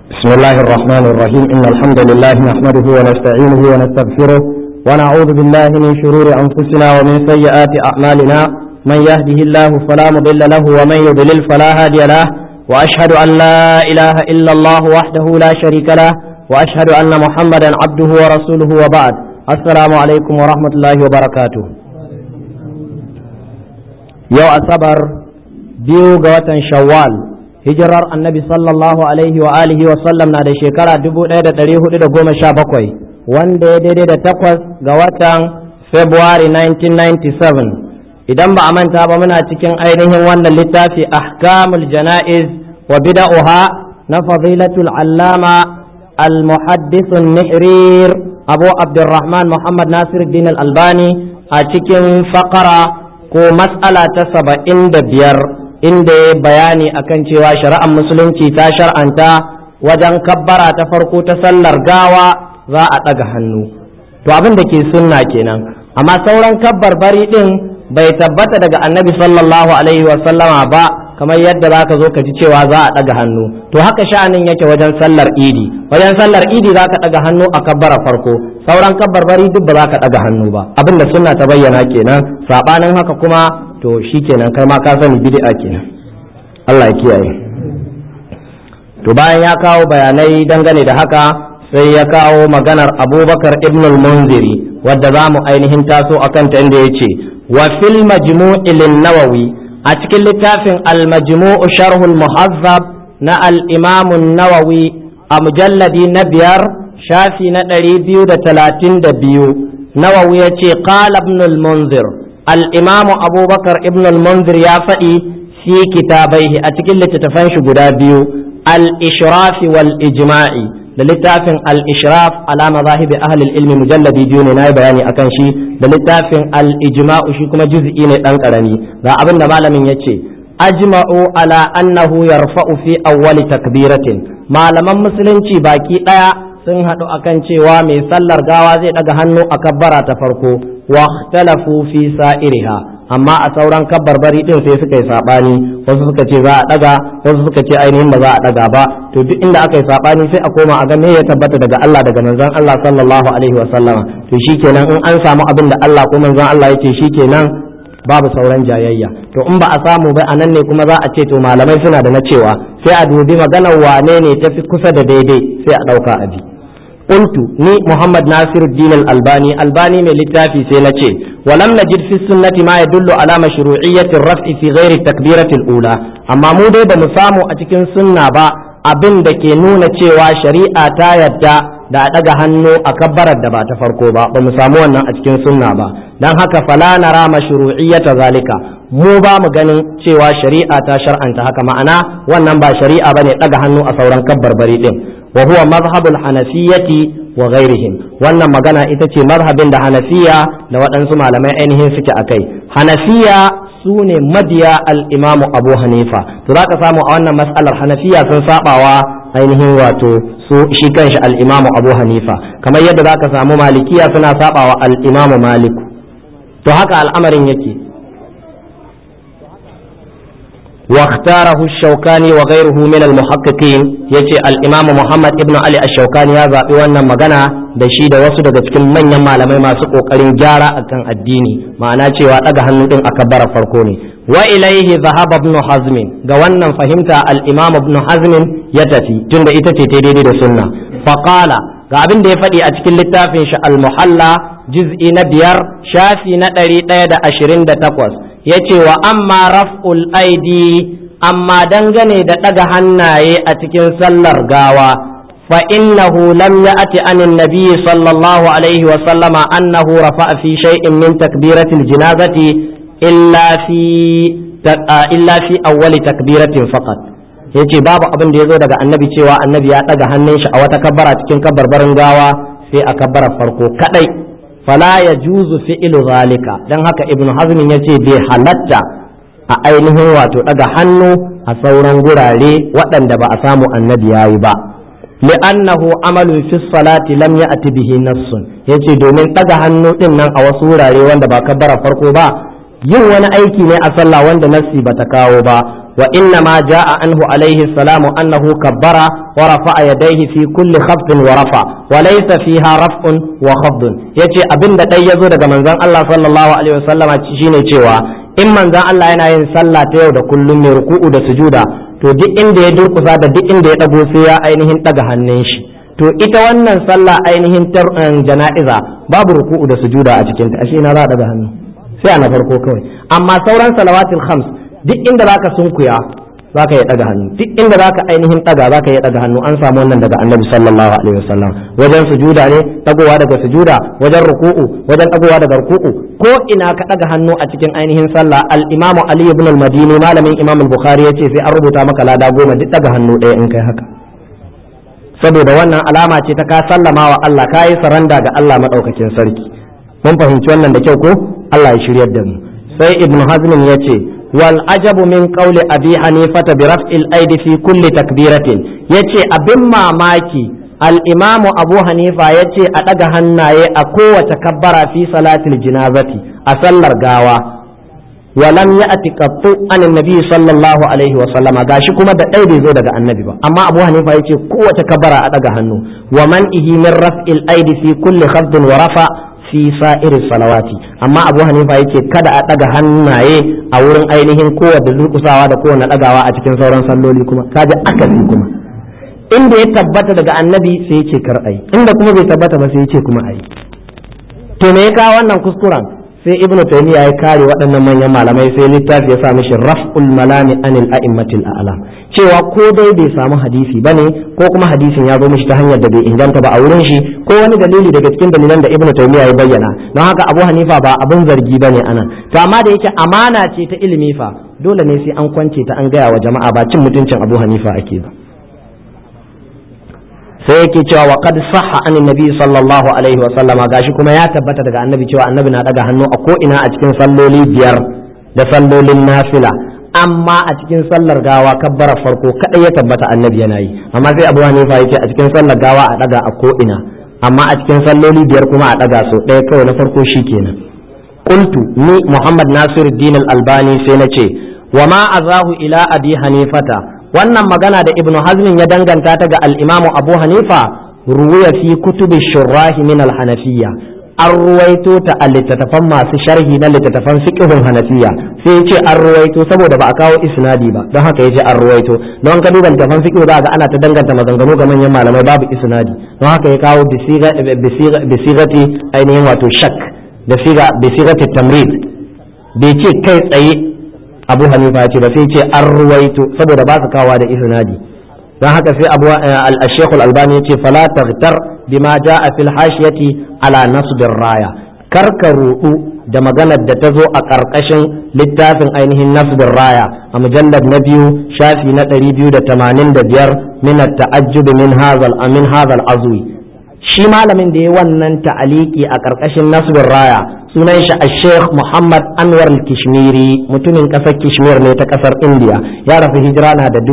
بسم الله الرحمن الرحيم إن الحمد لله نحمده ونستعينه ونستغفره ونعوذ بالله من شرور أنفسنا ومن سيئات أعمالنا من يهده الله فلا مضل له ومن يضلل فلا هادي له وأشهد أن لا إله إلا الله وحده لا شريك له وأشهد أن محمدا عبده ورسوله وبعد السلام عليكم ورحمة الله وبركاته يو أصبر بيو قوة شوال hijirar annabi sallallahu alaihi wa alihi wa sallam na da shekara 1417 wanda ya daidai da takwas ga watan february 1997 idan ba a manta ba muna cikin ainihin wannan littafi ahkamul jana'iz wa bida'uha na fadilatul allama المحدث النحرير أبو عبد الرحمن محمد ناصر الدين الألباني أتكن فقرة كو مسألة سبعين بير inda ya bayani akan cewa shari'ar musulunci ta shar'anta wajen kabbara ta farko ta sallar gawa za a ɗaga hannu to abin da ke sunna kenan amma sauran kabbar bari ɗin bai tabbata daga annabi sallallahu alaihi wa sallama ba kamar yadda za ka zo ka ji cewa za a ɗaga hannu to haka sha'anin yake wajen sallar idi wajen sallar idi za ka ɗaga hannu a kabbara farko sauran kabbar bari duk ba za ka ɗaga hannu ba abin da sunna ta bayyana kenan saɓanin haka kuma to shi kenan kai ma ka sani bid'a kenan Allah ya kiyaye to bayan ya kawo bayanai dangane da haka sai ya kawo maganar abubakar ibn al-munziri wadda za mu ainihin taso a kanta inda ya ce wa fil majmu'i nawawi a cikin littafin al-majmu'u sharhul muhazzab na al-imam nawawi a mujalladi na biyar shafi na ɗari biyu da talatin da biyu nawawi ya ce qala ibn al-munzir الإمام أبو بكر ابن المنذر يا فئي في كتابيه أتكل تتفنش قدابيو الإشراف والإجماع للتاف الإشراف على مذاهب أهل العلم مجلد ديوني ناي بياني أكنشي للتاف الإجماع شكما جزئين أنكرني ذا أبن مالا من يتشي أجمعوا على أنه يرفع في أول تكبيرة ما لم مسلم باكي sun haɗu akan cewa mai sallar gawa zai ɗaga hannu a kabbara ta farko wa ikhtalafu fi sa'iriha amma a sauran kabbarbari din sai suka yi sabani wasu suka ce za a ɗaga wasu suka ce ainihin ba za a ɗaga ba to duk inda aka yi sabani sai a koma a ga me ya tabbata daga Allah daga manzon Allah sallallahu alaihi wa sallama to shikenan in an samu abin da Allah ko manzon Allah yake shikenan babu sauran jayayya to in ba a samu ba anan ne kuma za a ce to malamai suna da na cewa sai a dubi maganar wane ne tafi kusa da daidai sai a ɗauka a bi قلت ني محمد ناصر الدين الألباني ألباني من للتافي سينتي ولم نجد في السنة ما يدل على مشروعية الرفع في غير التكبيرة الأولى أما مو دي بمسامو أتكن سنة با abin da ke nuna cewa shari'a ta yadda da a ɗaga hannu a kabbarar da ba ta farko ba ba mu samu wannan a cikin sunna ba don haka fala nara mashru'iyyata zalika mu ba mu ganin cewa shari'a ta shar'anta haka ma'ana wannan ba shari'a bane ɗaga hannu a sauran kabbarbari din wa huwa mazhabul hanafiyyati wa ghairihim wannan magana ita ce mazhabin da hanafiya da waɗansu malamai ainihin suke akai hanafiya su ne mabiya al-imamu abu hanifa to za ka samu a wannan mas'alar hanafiya sun sabawa ainihin wato su shi kanshi al-imamu abu hanifa kamar yadda za ka samu malikiya suna sabawa al-imamu maliku to haka al'amarin yake واختاره الشوكاني وغيره من المحققين يجي الإمام محمد ابن علي الشوكاني هذا وانا مغنى da shi da wasu daga cikin manyan malamai masu kokarin gyara akan addini ma'ana cewa daga hannu din aka bara farko ne wa ilaihi zahaba ibn hazm ga wannan fahimta al-imam ibn hazm ya tafi tunda ita ce ta daidai da sunna fa qala ga abin da ya faɗi a cikin littafin shi al-muhalla juz'i na biyar shafi na ɗari ɗaya da ashirin da takwas ya ce wa amma raf'ul aidi amma dangane da ɗaga hannaye a cikin sallar gawa fa innahu lam ya'ti anin nabiyyi sallallahu alaihi wa sallama annahu rafa'a fi shay'in min takbiratil janazati illa fi illa fi awwali takbiratin faqat yace babu abin da yazo daga annabi cewa annabi ya ɗaga hannun shi a wata kabbara cikin kabbarbarin gawa sai a kabbarar farko kadai fala ya juzu fi'ilu zalika don haka ibnu hazmin ya ce bai halatta a ainihin wato daga hannu a sauran gurare waɗanda ba a samu annabi ya yi ba li'annahu amalun fi salati lam ya'ti bihi nassun yace domin daga hannu din nan a wasu wurare wanda ba kabbara farko ba yin wani aiki ne a sallah wanda nassi bata kawo ba wa inna ma jaa anhu alaihi salamu annahu kabbara wa rafa'a yadayhi fi kulli khafdin wa rafa wa laysa fiha raf'un wa khafdun yace abinda dai yazo daga manzon Allah sallallahu alaihi wasallama shine cewa in manzon Allah yana yin sallah ta yau da kullum mai ruku'u da sujuda to duk inda ya durkusa da duk inda ya dago sai ya ainihin daga hannun shi to ita wannan sallah ainihin jana'iza babu ruku'u da sujuda a cikin ta ashe na za a daga hannu sai a na farko kawai amma sauran salawatul khams duk inda zaka sunkuya zaka yi daga hannu duk inda zaka ainihin daga zaka yi daga hannu an samu wannan daga annabi sallallahu alaihi wasallam wajen sujuda ne dagowa daga sujuda wajen ruku'u wajen dagowa daga ruku'u ko ina ka daga hannu a cikin ainihin sallah al-imamu ali ibn al-madini malamin imam al-bukhari yace sai an rubuta maka lada goma duk daga hannu ɗaya in kai haka saboda wannan alama ce ta ka sallama wa Allah ka yi saranda ga Allah madaukakin sarki mun fahimci wannan da kyau ko Allah ya shiryar da mu sai ibn hazm ya ce wal ajabu min qawli abi hanifata bi raf'il aidi fi kulli takbiratin yace abin mamaki al imamu abu hanifa yace a daga hannaye a kowace kabbara fi salatil jinazati a sallar gawa ولم يأتي قط عن النبي صلى الله عليه وسلم gashi kuma da ɗaya bai zo daga annabi ba amma abu hanifa ya ce kowace kabara a ɗaga hannu wa man ihi min raf'il aidi fi kulli khafdin wa rafa fi sa'iri salawati amma abu hanifa yake kada a ɗaga hannaye a wurin ainihin kowace durkusawa da kowane ɗagawa a cikin sauran salloli kuma kaji akasi kuma inda ya tabbata daga annabi sai yake kar ayi inda kuma bai tabbata ba sai yake kuma ayi to me ya kawo wannan kuskuren sai ibnu taymiya ya kare waɗannan manyan malamai sai littafi ya sa mishi raf'ul malami anil a'immatil a'lam cewa ko dai bai samu hadisi bane ko kuma hadisin ya zo mishi ta hanyar da bai inganta ba a wurin shi ko wani dalili daga cikin dalilan da ibnu taymiya ya bayyana don haka abu hanifa ba abin zargi bane anan to amma da yake amana ce ta ilimi fa dole ne sai an kwance ta an gaya wa jama'a ba cin mutuncin abu hanifa ake ba sai yake cewa wa qad sahha an nabi sallallahu alaihi wa sallama gashi kuma ya tabbata daga annabi cewa annabi na daga hannu a ko ina a cikin salloli biyar da sallolin nafila amma a cikin sallar gawa kabbara farko kadai ya tabbata annabi yana yi amma sai abu hanifa yace a cikin sallar gawa a daga a ko ina amma a cikin salloli biyar kuma a daga so ɗaya kawai na farko shikenan qultu ni muhammad nasiruddin al-albani sai na ce wa ma azahu ila abi hanifata wannan magana da ibnu hazmin ya danganta ta ga al-imamu abu hanifa ruwaya fi kutubi shurrahi min al-hanafiyya an ruwaito ta a littattafan masu sharhi na littattafan fiqhun hanafiya sai ce an ruwaito saboda ba a kawo isnadi ba don haka yace an ruwaito don ka duba littattafan fiqh za ga ana ta danganta maganganu ga manyan malamai babu isnadi don haka ya kawo bisigati ainihin wato shak da siga bisigati tamrid bai ce kai tsaye abu hanifa ya ce ba sai ce an ruwaito saboda ba su kawo da isnadi don haka sai abu al-shaykh al-albani yace fala taghtar bima jaa fil hashiyati ala nasbir raya karka rudu da maganar da ta zo a ƙarƙashin littafin ainihin nasbir raya a mujallar na biyu shafi na 285 min at-ta'ajjub min hadha min hadha azwi shi malamin da ya wannan ta'aliki a ƙarƙashin nasbir raya sunan shi a sheikh muhammad anwar kishmiri mutumin ƙasar kishmir ne ta ƙasar indiya ya rasu hijira na da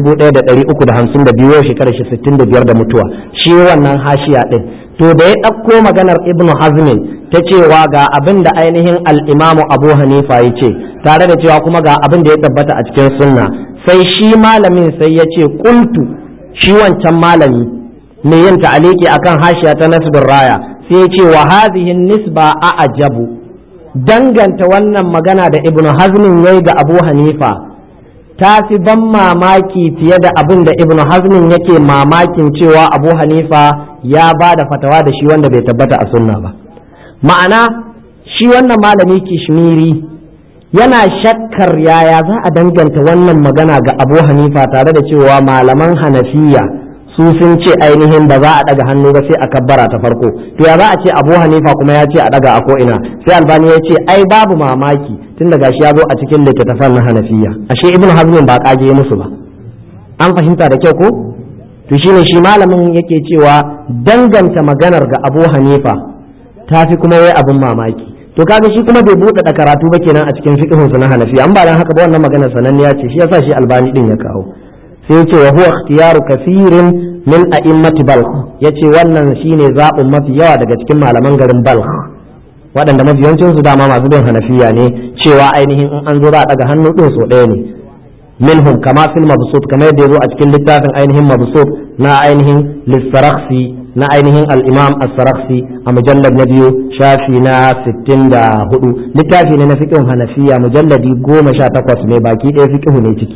1352 shekarar shi 65 da mutuwa shi wannan hashiya ɗin to da ya ɗauko maganar ibn hazmin ta cewa ga abin da ainihin al'imamu abu hanifa ya ce tare da cewa kuma ga abin da ya tabbata a cikin sunna sai shi malamin sai ya ce kultu shi wancan malami mai yin ta'aliki akan hashiya ta nasbin raya sai ya ce wa hadhihi nisba a ajabu danganta wannan magana da ibnu hazmin yayi ga abu hanifa ta fi ban mamaki fiye da abin da ibnu hazmin yake mamakin cewa abu hanifa ya ba da fatawa da shi wanda bai tabbata a sunna ba ma'ana shi wannan malami kishmiri yana shakkar yaya za a danganta wannan magana ga abu hanifa tare da cewa malaman hanafiya su sun ce ainihin ba za a daga hannu ba sai a kabbara ta farko to ya za a ce abu hanifa kuma ya ce a daga a ko ina sai albani ya ce ai babu mamaki tun da gashi ya zo a cikin littattafan na hanafiya ashe ibn hazmin ba kage musu ba an fahimta da kyau ko to shine shi malamin yake cewa danganta maganar ga abu hanifa ta fi kuma yayi abin mamaki to kaga shi kuma bai buɗe da karatu ba kenan a cikin fiqhunsa na hanafiya an ba dan haka ba wannan maganar sananniya ce shi yasa shi albani din ya kawo sai yace wa huwa ikhtiyaru kathirin min a'immati balkh yace wannan shine zaɓin mafi yawa daga cikin malaman garin balkh waɗanda mafi yawancin su dama masu bin hanafiya ne cewa ainihin in an zo za a daga hannu din so ɗaya ne minhum kama fil mabsut kamar yadda yazo a cikin littafin ainihin mabsut na ainihin lissarakhsi na ainihin al-imam as-sarakhsi a mujallad na biyu shafi na 64 littafi ne na fiqh hanafiya mujalladi 18 ne baki ɗaya fiqh ne ciki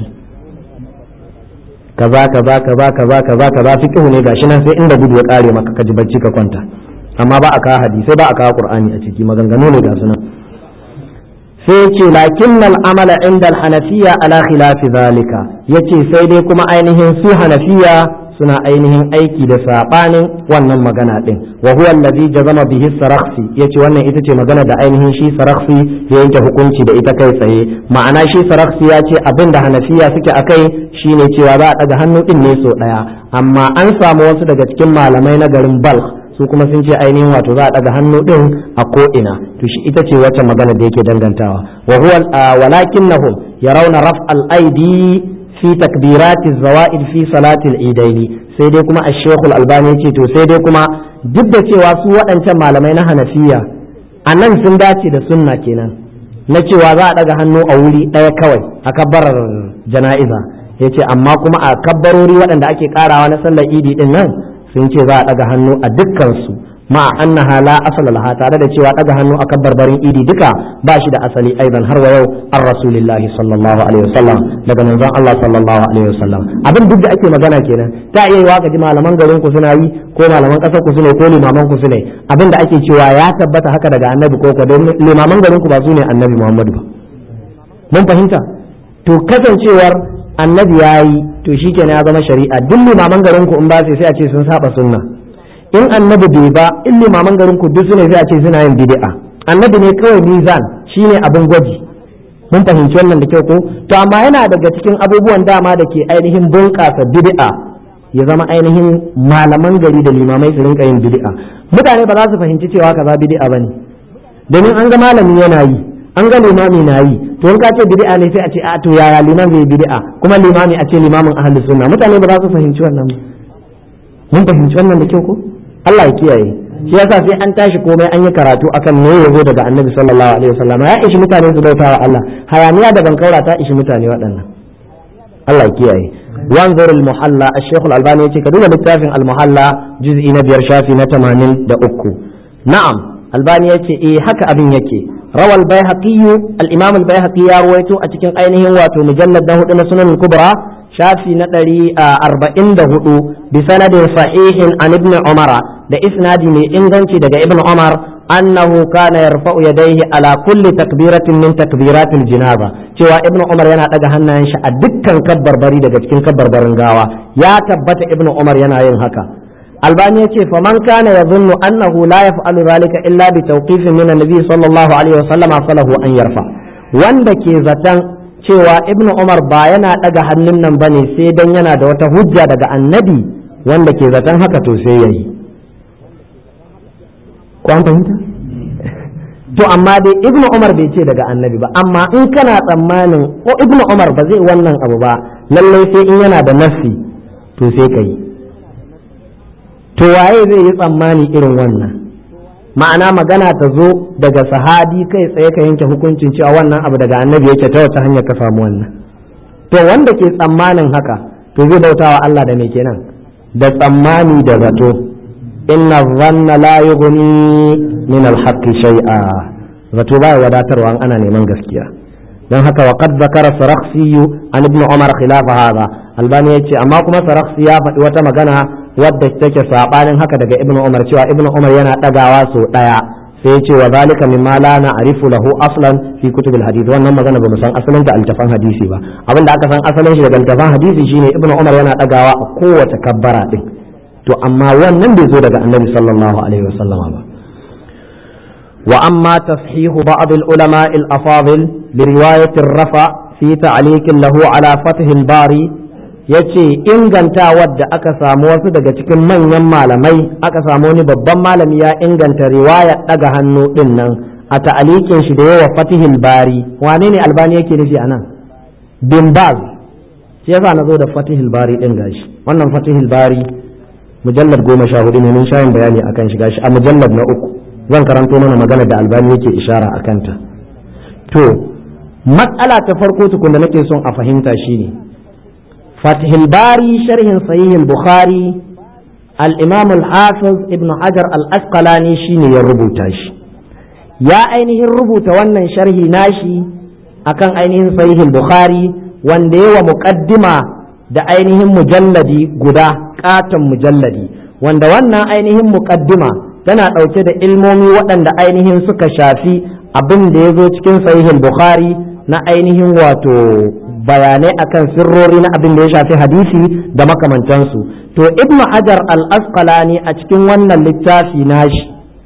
kaza kaza kaza kaza kaza kaza fiqh ne gashi nan sai inda gudu ya kare maka ka ji bacci ka kwanta amma ba a kawo hadisai ba a kawo qur'ani a ciki maganganu ne ga sunan sai ce lakin amala inda hanafiya ala khilafi zalika yace sai dai kuma ainihin su hanafiya suna ainihin aiki da sabanin wannan magana din wa huwa allazi jazama bihi sarakhsi yace wannan ita ce magana da ainihin shi sarakhsi ya yanke hukunci da ita kai tsaye ma'ana shi sarakhsi ya ce abin da hanafiya suke akai shine cewa za a daga hannu din ne so daya amma an samu wasu daga cikin malamai na garin balkh su kuma sun ce ainihin wato za a daga hannu din a ko ina to shi ita ce wacce magana da yake dangantawa wa huwa walakinnahum yarawna raf al aidi fi takbirati zawaid fi salati al idaini sai dai kuma ash-shaykh al albani yace to sai dai kuma duk da cewa su waɗancan malamai na hanafiya anan sun dace da sunna kenan na cewa za a daga hannu a wuri ɗaya kawai a kabbarar jana'iza yace amma kuma a kabbarori waɗanda ake karawa na sallar idi din nan sun ce za a ɗaga hannu a dukkansu ma annaha la asala laha tare da cewa ɗaga hannu akan barbarin idi duka ba shi da asali aidan har wa yau an rasulillahi sallallahu alaihi wasallam daga manzon Allah sallallahu alaihi wasallam abin duk da ake magana kenan ta iya yiwa ka ji malaman garin ku suna yi ko malaman ƙasar ku sune ko limaman ku sune abin da ake cewa ya tabbata haka daga annabi ko ko don limaman garin ku ba su ne annabi Muhammadu ba mun fahimta to kasancewar annabi ya yi to shi kenan ya zama shari'a duk limaman garin ku in ba sai a ce sun saba sunna in annabi bai ba in limaman garin ku duk sune sai a ce suna yin bid'a annabi ne kawai mizan shine abin gwaji mun fahimci wannan da kyau ko to amma yana daga cikin abubuwan dama da ke ainihin bunƙasa bid'a ya zama ainihin malaman gari da limamai su rinka yin bid'a mutane ba za su fahimci cewa kaza bid'a bane domin an ga malami yana yi an ga limami na yi to in ka ce bid'a ne sai a ce a to yaya liman zai bid'a kuma limami a ce limamin ahlus sunna mutane ba za su fahimci wannan mun fahimci wannan da kyau ko Allah ya kiyaye shi yasa sai an tashi komai an yi karatu akan me yazo daga annabi sallallahu alaihi wasallam ya ishi mutane su bauta wa Allah hayaniya da bankaura ta ishi mutane waɗannan Allah ya kiyaye wanzur al-muhalla al-shaykh al-albani yace ka duba littafin al-muhalla juz'i na biyar shafi na 83 na'am albani yace eh haka abin yake روى البيهقي الإمام البيهقي يرويته أتكن أينه واتو مجلد ده إلى سنن الكبرى شافي نتري أربعين ده بسند صحيح عن ابن عمر ده إسناد من إنغنشي ده ابن عمر أنه كان يرفع يديه على كل تكبيرة من تكبيرات الجنازة cewa ibnu umar yana daga hannayen shi a dukkan kabbar bari daga cikin kabbar barin gawa ya tabbata ibnu umar yana yin haka albani ya ce faman kana ya zunnu annahu la yaf'alu zalika illa bi tawqifin min annabi sallallahu alaihi wasallam falahu an yarfa wanda ke zaton cewa ibnu umar ba yana daga hannun nan bane sai dan yana da wata hujja daga annabi wanda ke zaton haka to sai yayi ko an fahimta to amma dai ibnu umar bai ce daga annabi ba amma in kana tsammanin ko ibnu umar ba zai wannan abu ba lallai sai in yana da nafsi to sai kai to waye zai yi tsammani irin wannan ma'ana magana ta zo daga sahabi kai tsaye ka yanke hukuncin cewa wannan abu daga annabi yake ta wata hanyar ka samu wannan to wanda ke tsammanin haka to zai bautawa Allah da me kenan da tsammani da zato inna dhanna la yughni min al-haqqi shay'a zato baya wadatarwa an ana neman gaskiya don haka wa qad zakara sarakhsi an ibn umar khilafa hadha albani yace amma kuma sarakhsi ya faɗi wata magana wadda take sabanin haka daga ibnu umar cewa ibnu umar yana dagawa so daya sai ya ce wa zalika mimma la na'rifu lahu aslan fi kutubil hadith wannan magana ba mu san asalin ta altafan hadisi ba abinda aka san asalin shi daga altafan hadisi shine ibnu umar yana dagawa a kowace kabbara din to amma wannan bai zo daga annabi sallallahu alaihi wasallam ba wa amma tashihu ba'd al ulama al afadil bi riwayat ar rafa fi ta'liq lahu ala fath al bari ya ce ingantawar da aka samu wasu daga cikin manyan malamai aka samu wani babban malami ya inganta riwaya daga hannu din nan a ta'alikin shi da yawa fatihil bari wane ne albani yake nufi anan bin baz shi yasa na zo da fatihil bari din gashi wannan fatihil bari mujallar goma sha hudu ne mun sha yin bayani akan shi gashi a mujallar na uku zan karanto mana magana da albani yake ishara a kanta to matsala ta farko tukun da nake son a fahimta shine fatihul bari sharhin sahihul bukhari al-imam al-hafiz ibn hajar al-asqalani shine ya rubuta shi ya ainihin rubuta wannan sharhi nashi akan ainihin sahihul bukhari wanda yawa muqaddima da ainihin mujalladi guda katon mujalladi wanda wannan ainihin muqaddima tana ɗauke da ilmomi waɗanda ainihin suka shafi abin da ya zo cikin sahihul bukhari na ainihin wato bayanai akan sirrori na abin da ya shafi hadisi da makamantansu to ibnu hajar al-asqalani a cikin wannan littafi nashi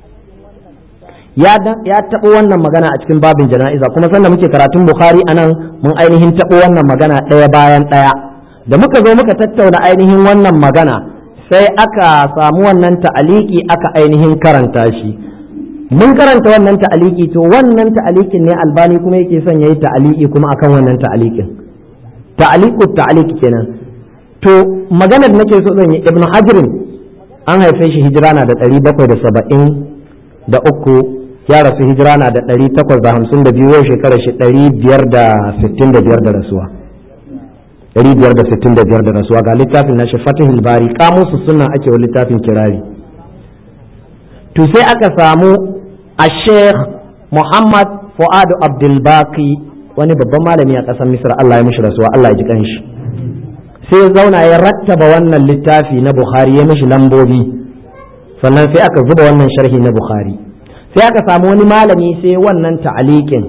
ya taɓo wannan magana a cikin babin jana'iza kuma sanda muke karatun bukhari anan mun ainihin taɓo wannan magana ɗaya bayan ɗaya da muka zo muka tattauna ainihin wannan magana sai aka samu wannan ta'aliki aka ainihin karanta shi mun karanta wannan ta'aliki to wannan ta'alikin ne albani kuma yake son yayi ta'aliki kuma akan wannan ta'alikin ta'aliku ta'aliki kenan to maganar nake so zan yi ibnu hajrin an haife shi hijira na da ɗari bakwai da saba'in da uku ya rasu hijira na da ɗari takwas da hamsin da biyu yau shekarar shi ɗari biyar da sittin da biyar da rasuwa ɗari biyar da sittin da biyar da rasuwa ga littafin na shi fatihul bari kamusu suna ake wa littafin kirari to sai aka samu a sheikh muhammad fu'adu abdulbaki wani babban malami a ƙasar misra allah ya mishi rasuwa allah ya ji kanshi sai zauna ya rattaba wannan littafi na bukhari ya mishi lambobi sannan sai aka zuba wannan sharhi na bukhari sai aka samu wani malami sai wannan ta'alikin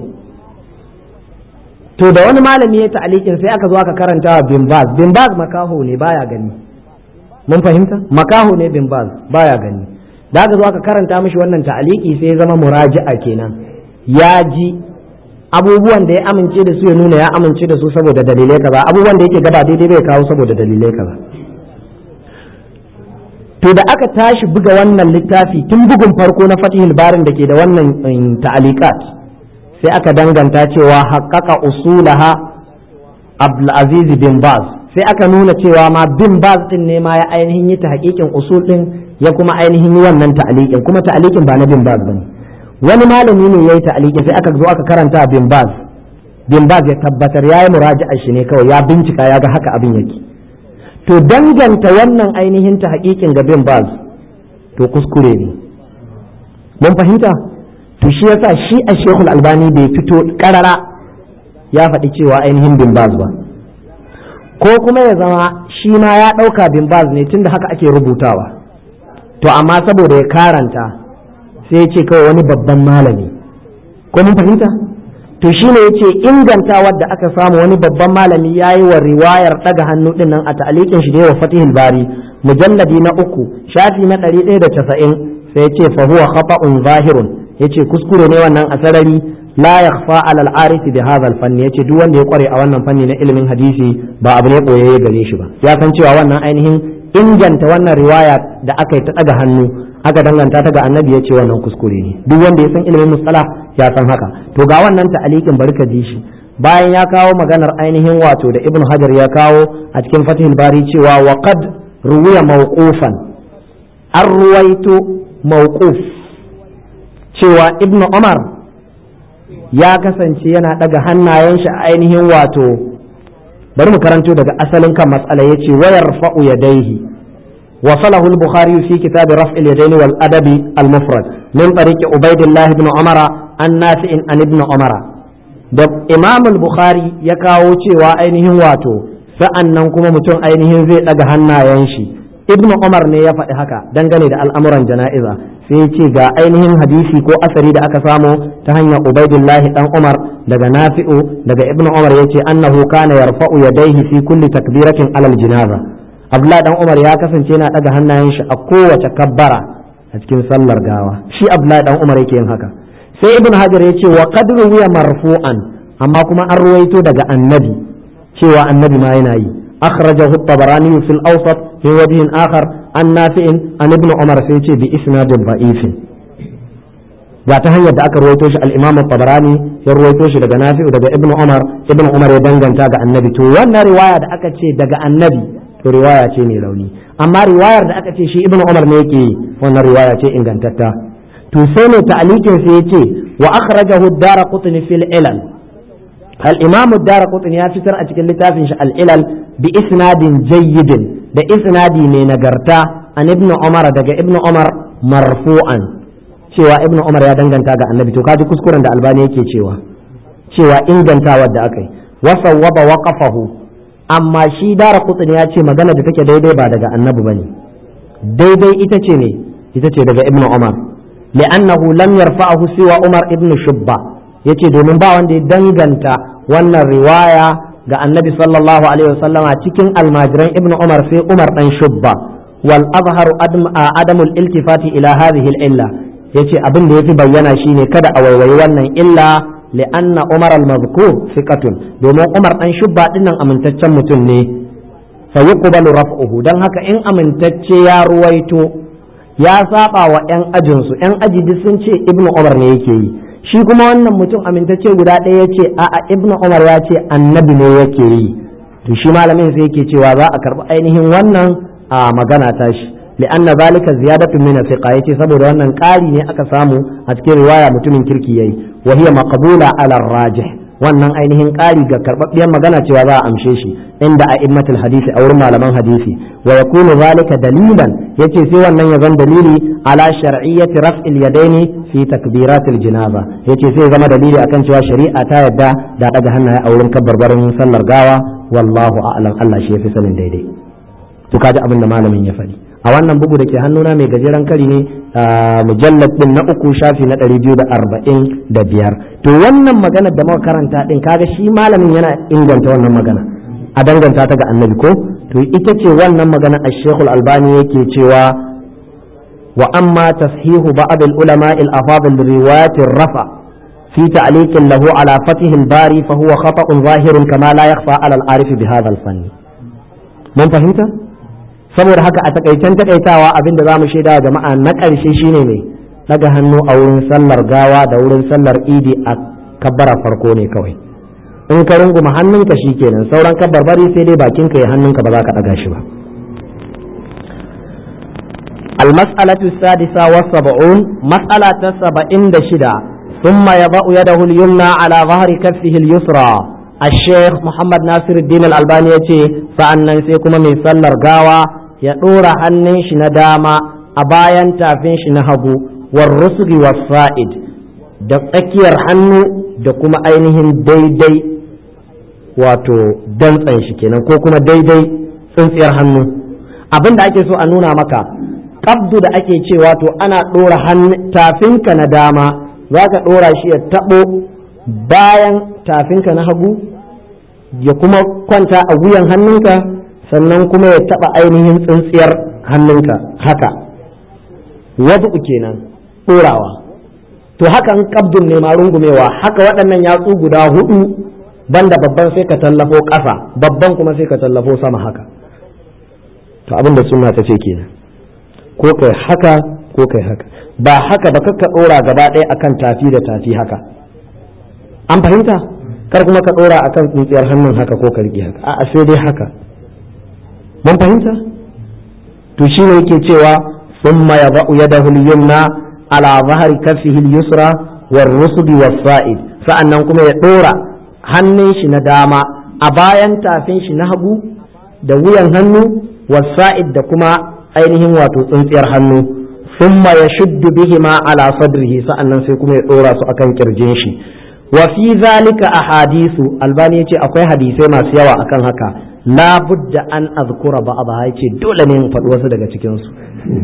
to da wani malami ya ta'alikin sai aka zo aka karanta wa bin baz bin baz makaho ne baya gani mun fahimta makaho ne bin baz baya gani da aka zo aka karanta mishi wannan ta'aliki sai ya zama muraji'a kenan ya ji abubuwan da ya amince da su ya nuna ya amince da su saboda dalilai kaza abubuwan da yake gaba daidai bai kawo saboda dalilai kaza to da aka tashi buga wannan littafi tun bugun farko na fatihul barin da ke da wannan ta'alikat sai aka danganta cewa haƙaƙa usulaha abdulaziz bin baz sai aka nuna cewa ma bin baz din ne ma ya ainihin yi ta haƙiƙin usul din ya kuma ainihin yi wannan ta'alikin kuma ta'alikin ba na bin baz bane wani malami ne yayi ta'alikin sai aka zo aka karanta bin baz bin baz ya tabbatar yayi muraja'a shi ne kawai ya bincika ya ga haka abin yake to danganta wannan ainihin ta haƙiƙin ga bin baz to kuskure ne mun fahimta to shi yasa shi a shekul albani bai fito karara ya faɗi cewa ainihin bin baz ba ko kuma ya zama shi ma ya ɗauka bin baz ne tunda haka ake rubutawa to amma saboda ya karanta sai ya ce kawai wani babban malami ko mun fahimta to shi ne ya ce inganta wadda aka samu wani babban malami ya yi wa riwayar ɗaga hannu ɗin nan a ta'alikin shi da yawa fatihul bari mujalladi na uku shafi na ɗari ɗaya da casa'in sai ya ce fa huwa khata'un zahirun yace kuskure ne wannan a sarari la yakhfa ala al-arif bi hadha al-fann yace duk wanda ya kware a wannan fanni na ilimin hadisi ba abu ne koyayye gare shi ba ya san cewa wannan ainihin inganta wannan riwaya da aka yi ta daga hannu aka danganta ta ga annabi yace wannan kuskure ne duk wanda ya san ilimin mustalah ya san haka to ga wannan ta'alikin bari ka ji shi bayan ya kawo maganar ainihin wato da ibnu hajar ya kawo a cikin fatihul bari cewa wa qad ruwiya mawqufan an ruwaito mawquf cewa ibnu umar ya kasance yana daga hannayen shi a ainihin wato bari mu karanto daga asalin kan matsala yace wayar fa'u yadaihi وصله البخاري في كتاب رفع اليدين والأدب المفرد من طريق عبيد الله بن عمر عن نافع عن ابن عمر da imam al-bukhari ya kawo cewa ainihin wato sa'an nan kuma mutum ainihin zai daga hannayen shi ibnu umar ne ya faɗi haka dangane da al'amuran jana'iza sai ya ce ga ainihin hadisi ko asari da aka samu ta hanyar ubaidullahi dan umar daga nafi'u daga ibnu umar ya ce annahu kana yarfa'u yadayhi fi kulli takbiratin alal jinaza abdullahi dan umar ya kasance yana daga hannayen shi a kowace kabbara a cikin sallar gawa shi abdullahi dan umar yake yin haka sai ibnu hajar ya ce wa qad ruwiya marfu'an amma kuma an ruwaito daga annabi cewa annabi ma yana yi أخرجه الطبراني في الأوسط في وجه آخر عن نافع عن ابن عمر سيتي بإسناد ضعيف ga ta hanyar da aka ruwaito shi al-Imam tabarani ya ruwaito shi daga Nafi'u daga Ibn Umar Ibn Umar ya danganta ga Annabi to wannan riwaya da aka ce daga Annabi to riwaya ce mai rauni amma riwayar da aka ce shi Ibn Umar ne yake wannan riwaya ce ingantatta to sai ne ta'alikin sai yace wa akhrajahu ad-Daraqutni fil ilal al-imam ad-darqutni ya fitar a cikin littafin shi al-ilal bi isnadin jayyidin da isnadi mai nagarta an ibn umar daga ibn umar marfu'an cewa ibn umar ya danganta ga annabi to kaji kuskuren da albani yake cewa cewa ingantawar da aka yi wasa waba waqafahu amma shi dara kutsin ya ce magana da take daidai ba daga annabi bane daidai ita ce ne ita ce daga ibn umar li'annahu lam yarfa'ahu siwa umar ibn shubba yace domin ba wanda ya danganta wannan riwaya ga annabi sallallahu alaihi wasallama cikin almajiran ibn umar sai umar dan shubba wal azharu adamul iltifati ila hadhihi al-illa yace abin da yafi bayyana shine kada a waiwayi wannan illa li'anna umar al-mazkur thiqatun domin umar dan shubba dinnan amintaccen mutum ne fa yuqbalu raf'uhu dan haka in amintacce ya ruwaito ya saba wa yan ajin su yan aji duk sun ce ibnu umar ne yake yi shi kuma wannan mutum amintacce guda ɗaya yace a'a ibnu umar ya ce annabi ne yake yi to shi malamin sai yake cewa za a karbi ainihin wannan a magana tashi لأن ذلك زيادة من الثقة يتي سبب أن قاري ne aka samu a cikin riwaya mutumin kirki yayi wa hiya maqbula ala rajih wannan ainihin ƙari ga karɓaɓɓiyar magana cewa za a amshe shi inda a immatul hadisi a wurin malaman hadisi wa yakunu zalika dalilan yace sai wannan ya zan dalili ala shar'iyyati raf'il yadaini fi takbiratil janaza yace sai zama dalili akan cewa shari'a ta yadda da daga hannaye a wurin kabbarbarin sallar gawa wallahu a'lam Allah shi yafi sanin daidai to kaji abin da malamin ya faɗi a wannan bugu da ke hannuna mai gajeren kari ne mujallad din na uku shafi na ɗari biyu da arba'in da biyar to wannan magana da muka karanta din kaga shi malamin yana inganta wannan magana a danganta ta ga annabi ko to ita ce wannan magana a shekul albani yake cewa wa amma tashihu ba'd al-ulama al-afadil riwayat rafa في تعليق له على فتح الباري فهو خطأ ظاهر كما لا يخفى على العارف بهذا الفن من فهمت؟ saboda haka a takaicen takaitawa abin da za mu shaida jama'a na ƙarshe shine ne daga hannu a wurin sallar gawa da wurin sallar idi a kabbara farko ne kawai in ka runguma hannunka shi kenan sauran kabbar bari sai dai bakinka ya hannunka ba za ka ɗaga shi ba المسألة السادسة والسبعون مسألة سبعين دشدة ثم يضع يده اليمنى على ظهر كفه اليسرى الشيخ محمد ناصر الدين الألباني يتي فأنا سيكون من سلر قاوة يدور hannun shi na dama a bayan tafin shi na hagu warrusgi wasa'id da tsakiyar hannu da kuma ainihin daidai wato dantsan shi kenan ko kuma daidai tsintsiyar hannu abin da ake so a nuna maka kabdu da ake cewa to ana ɗora tafinka na dama za ka ɗora shi ya taɓo bayan tafinka na hagu ya kuma kwanta a wuyan hannunka sannan kuma ya taɓa ainihin tsintsiyar hannunka haka wasu kenan ɗorawa to hakan kabdun ne ma rungumewa haka waɗannan yatsu guda hudu banda babban sai ka tallafo ƙasa babban kuma sai ka tallafo sama haka to abin da suna ta ce kenan ko kai haka ko kai haka ba haka ba kakka ɗora gaba ɗaya akan tafi da tafi haka an fahimta kar kuma ka ɗora akan tsintsiyar hannun haka ko ka riƙe haka a'a sai dai haka mun fahimta to shi ne yake cewa thumma yada'u yadahu al-yumna ala zahri kaffihi al-yusra war-rusd was-sa'id sa'annan kuma ya ɗora hannun shi na dama a bayan tafin shi na hagu da wuyan hannu was-sa'id da kuma ainihin wato tsintsiyar hannu thumma yashuddu bihima ala sadrihi sa'annan sai kuma ya ɗora su akan kirjin shi wa fi zalika ahadisu albani yace akwai hadisai masu yawa akan haka la budda an azkura ba'dha yace dole ne in faɗi wasu daga cikin su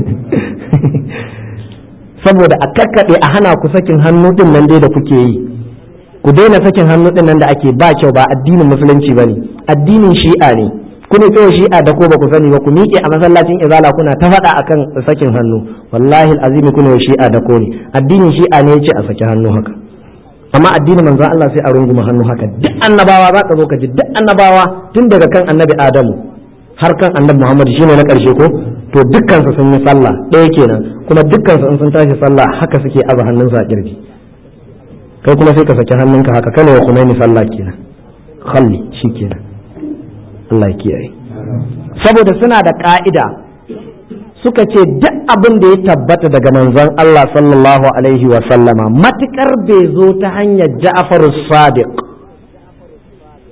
saboda a kakkaɗe a hana ku sakin hannu din nan dai da kuke yi ku daina sakin hannu din nan da ake ba kyau ba addinin musulunci bane addinin shi'a ne kuna kawai shi'a da ko ba ku sani ba ku miƙe a masallacin izala kuna ta faɗa akan sakin hannu wallahi azimi kuna shi'a da ko ne addinin shi'a ne yace a saki hannu haka amma addinin manzo Allah sai a runguma hannu haka duk annabawa za ka zo ka ji duk annabawa tun daga kan annabi Adamu har kan annabi Muhammad shine na karshe ko to dukkan su sun yi sallah ɗaya kenan kuma dukkan su in sun tashi sallah haka suke aza hannunsu a kirji kai kuma sai ka saki hannunka haka kana wa kumaini sallah kenan khalli shikenan Allah ya kiyaye saboda suna da ka'ida suka ce duk abin da ya tabbata daga manzon Allah sallallahu alaihi wa sallama matukar bai zo ta hanyar Ja'far sadiq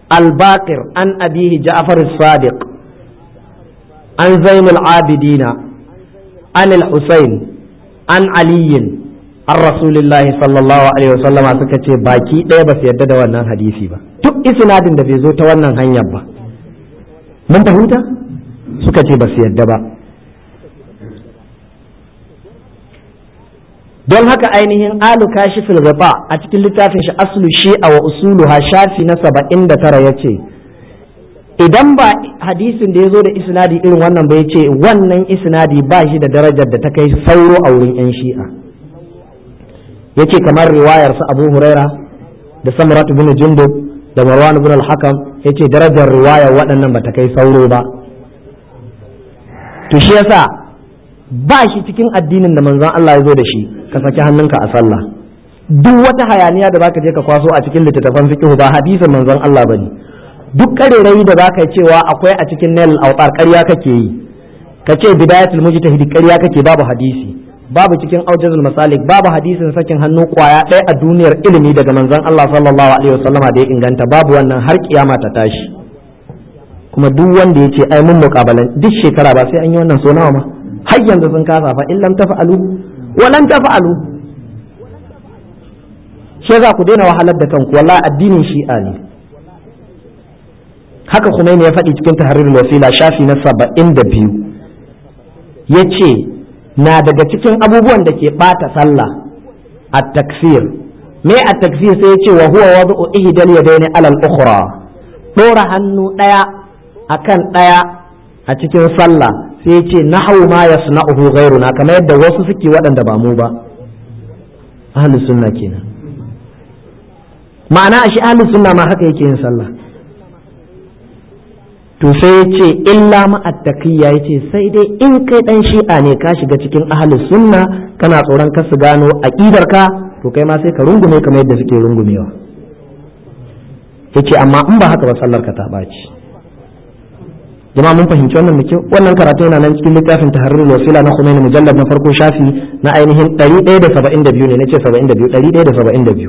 al-baqir an abihi ja'far as-sadiq an zain al-abidina an al-husayn an aliyin an rasulillahi sallallahu alaihi wasallama suka ce baki ɗaya ba su yarda da wannan hadisi ba duk isnadin da bai zo ta wannan hanyar ba mun fahimta suka ce ba su yarda ba don haka ainihin alu kashifil gaba a cikin littafin shi aslu shi'a wa usuluha shafi na saba'in da tara ya ce idan ba hadisin da ya zo da isnadi irin wannan ba ya ce wannan isnadi ba shi da darajar da ta kai sauro a wurin 'yan shi'a ya ce kamar riwayar su abu huraira da samuratu bin jundub da marwan bin al-hakam ya ce darajar riwayar waɗannan ba ta kai sauro ba to shi yasa ba shi cikin addinin da manzon Allah ya zo da shi ka saki hannunka a sallah duk wata hayaniya da baka je ka kwaso a cikin littattafan fiqh ba hadisin manzon Allah bane duk karerai da baka cewa akwai a cikin nail autar ƙarya kake yi ka ce bidayatul mujtahid ƙarya kake babu hadisi babu cikin aujazul masalik babu hadisin sakin hannu kwaya ɗaya a duniyar ilimi daga manzon Allah sallallahu alaihi wasallama da ya inganta babu wannan har kiyama ta tashi kuma duk wanda ya ce ai mun muƙabalan duk shekara ba sai an yi wannan so nawa ma har yanzu sun kasa fa in lam tafa'alu wa lam tafa'alu shi za ku daina wahalar da kanku wallahi addinin shi'a ne haka Khomeini ya faɗi cikin tahrir wasila shafi na saba'in da biyu ya ce na daga cikin abubuwan da ke ɓata sallah a takfir me a takfir sai ya ce wa huwa wadu'u ihdal yadaini alal ukhra dora hannu ɗaya akan ɗaya a cikin sallah sai ya ce nahawu ma yasna'uhu ghairuna kamar yadda wasu suke waɗanda ba mu ba ahlus sunna kenan ma'ana shi ahlus sunna ma haka yake yin sallah to sai ya ce illa ma'attakiya ya ce sai dai in kai dan shi'a ne ka shiga cikin ahlus sunna kana tsoron ka su gano ka to kai ma sai ka rungume kamar yadda suke rungumewa yace amma in ba haka ba sallar ka ta ɓaci jama'a mun fahimci wannan muke wannan karatu yana nan cikin littafin tahrirul wasila na Khomeini mujallad na farko shafi na ainihin 172 ne nace 72 172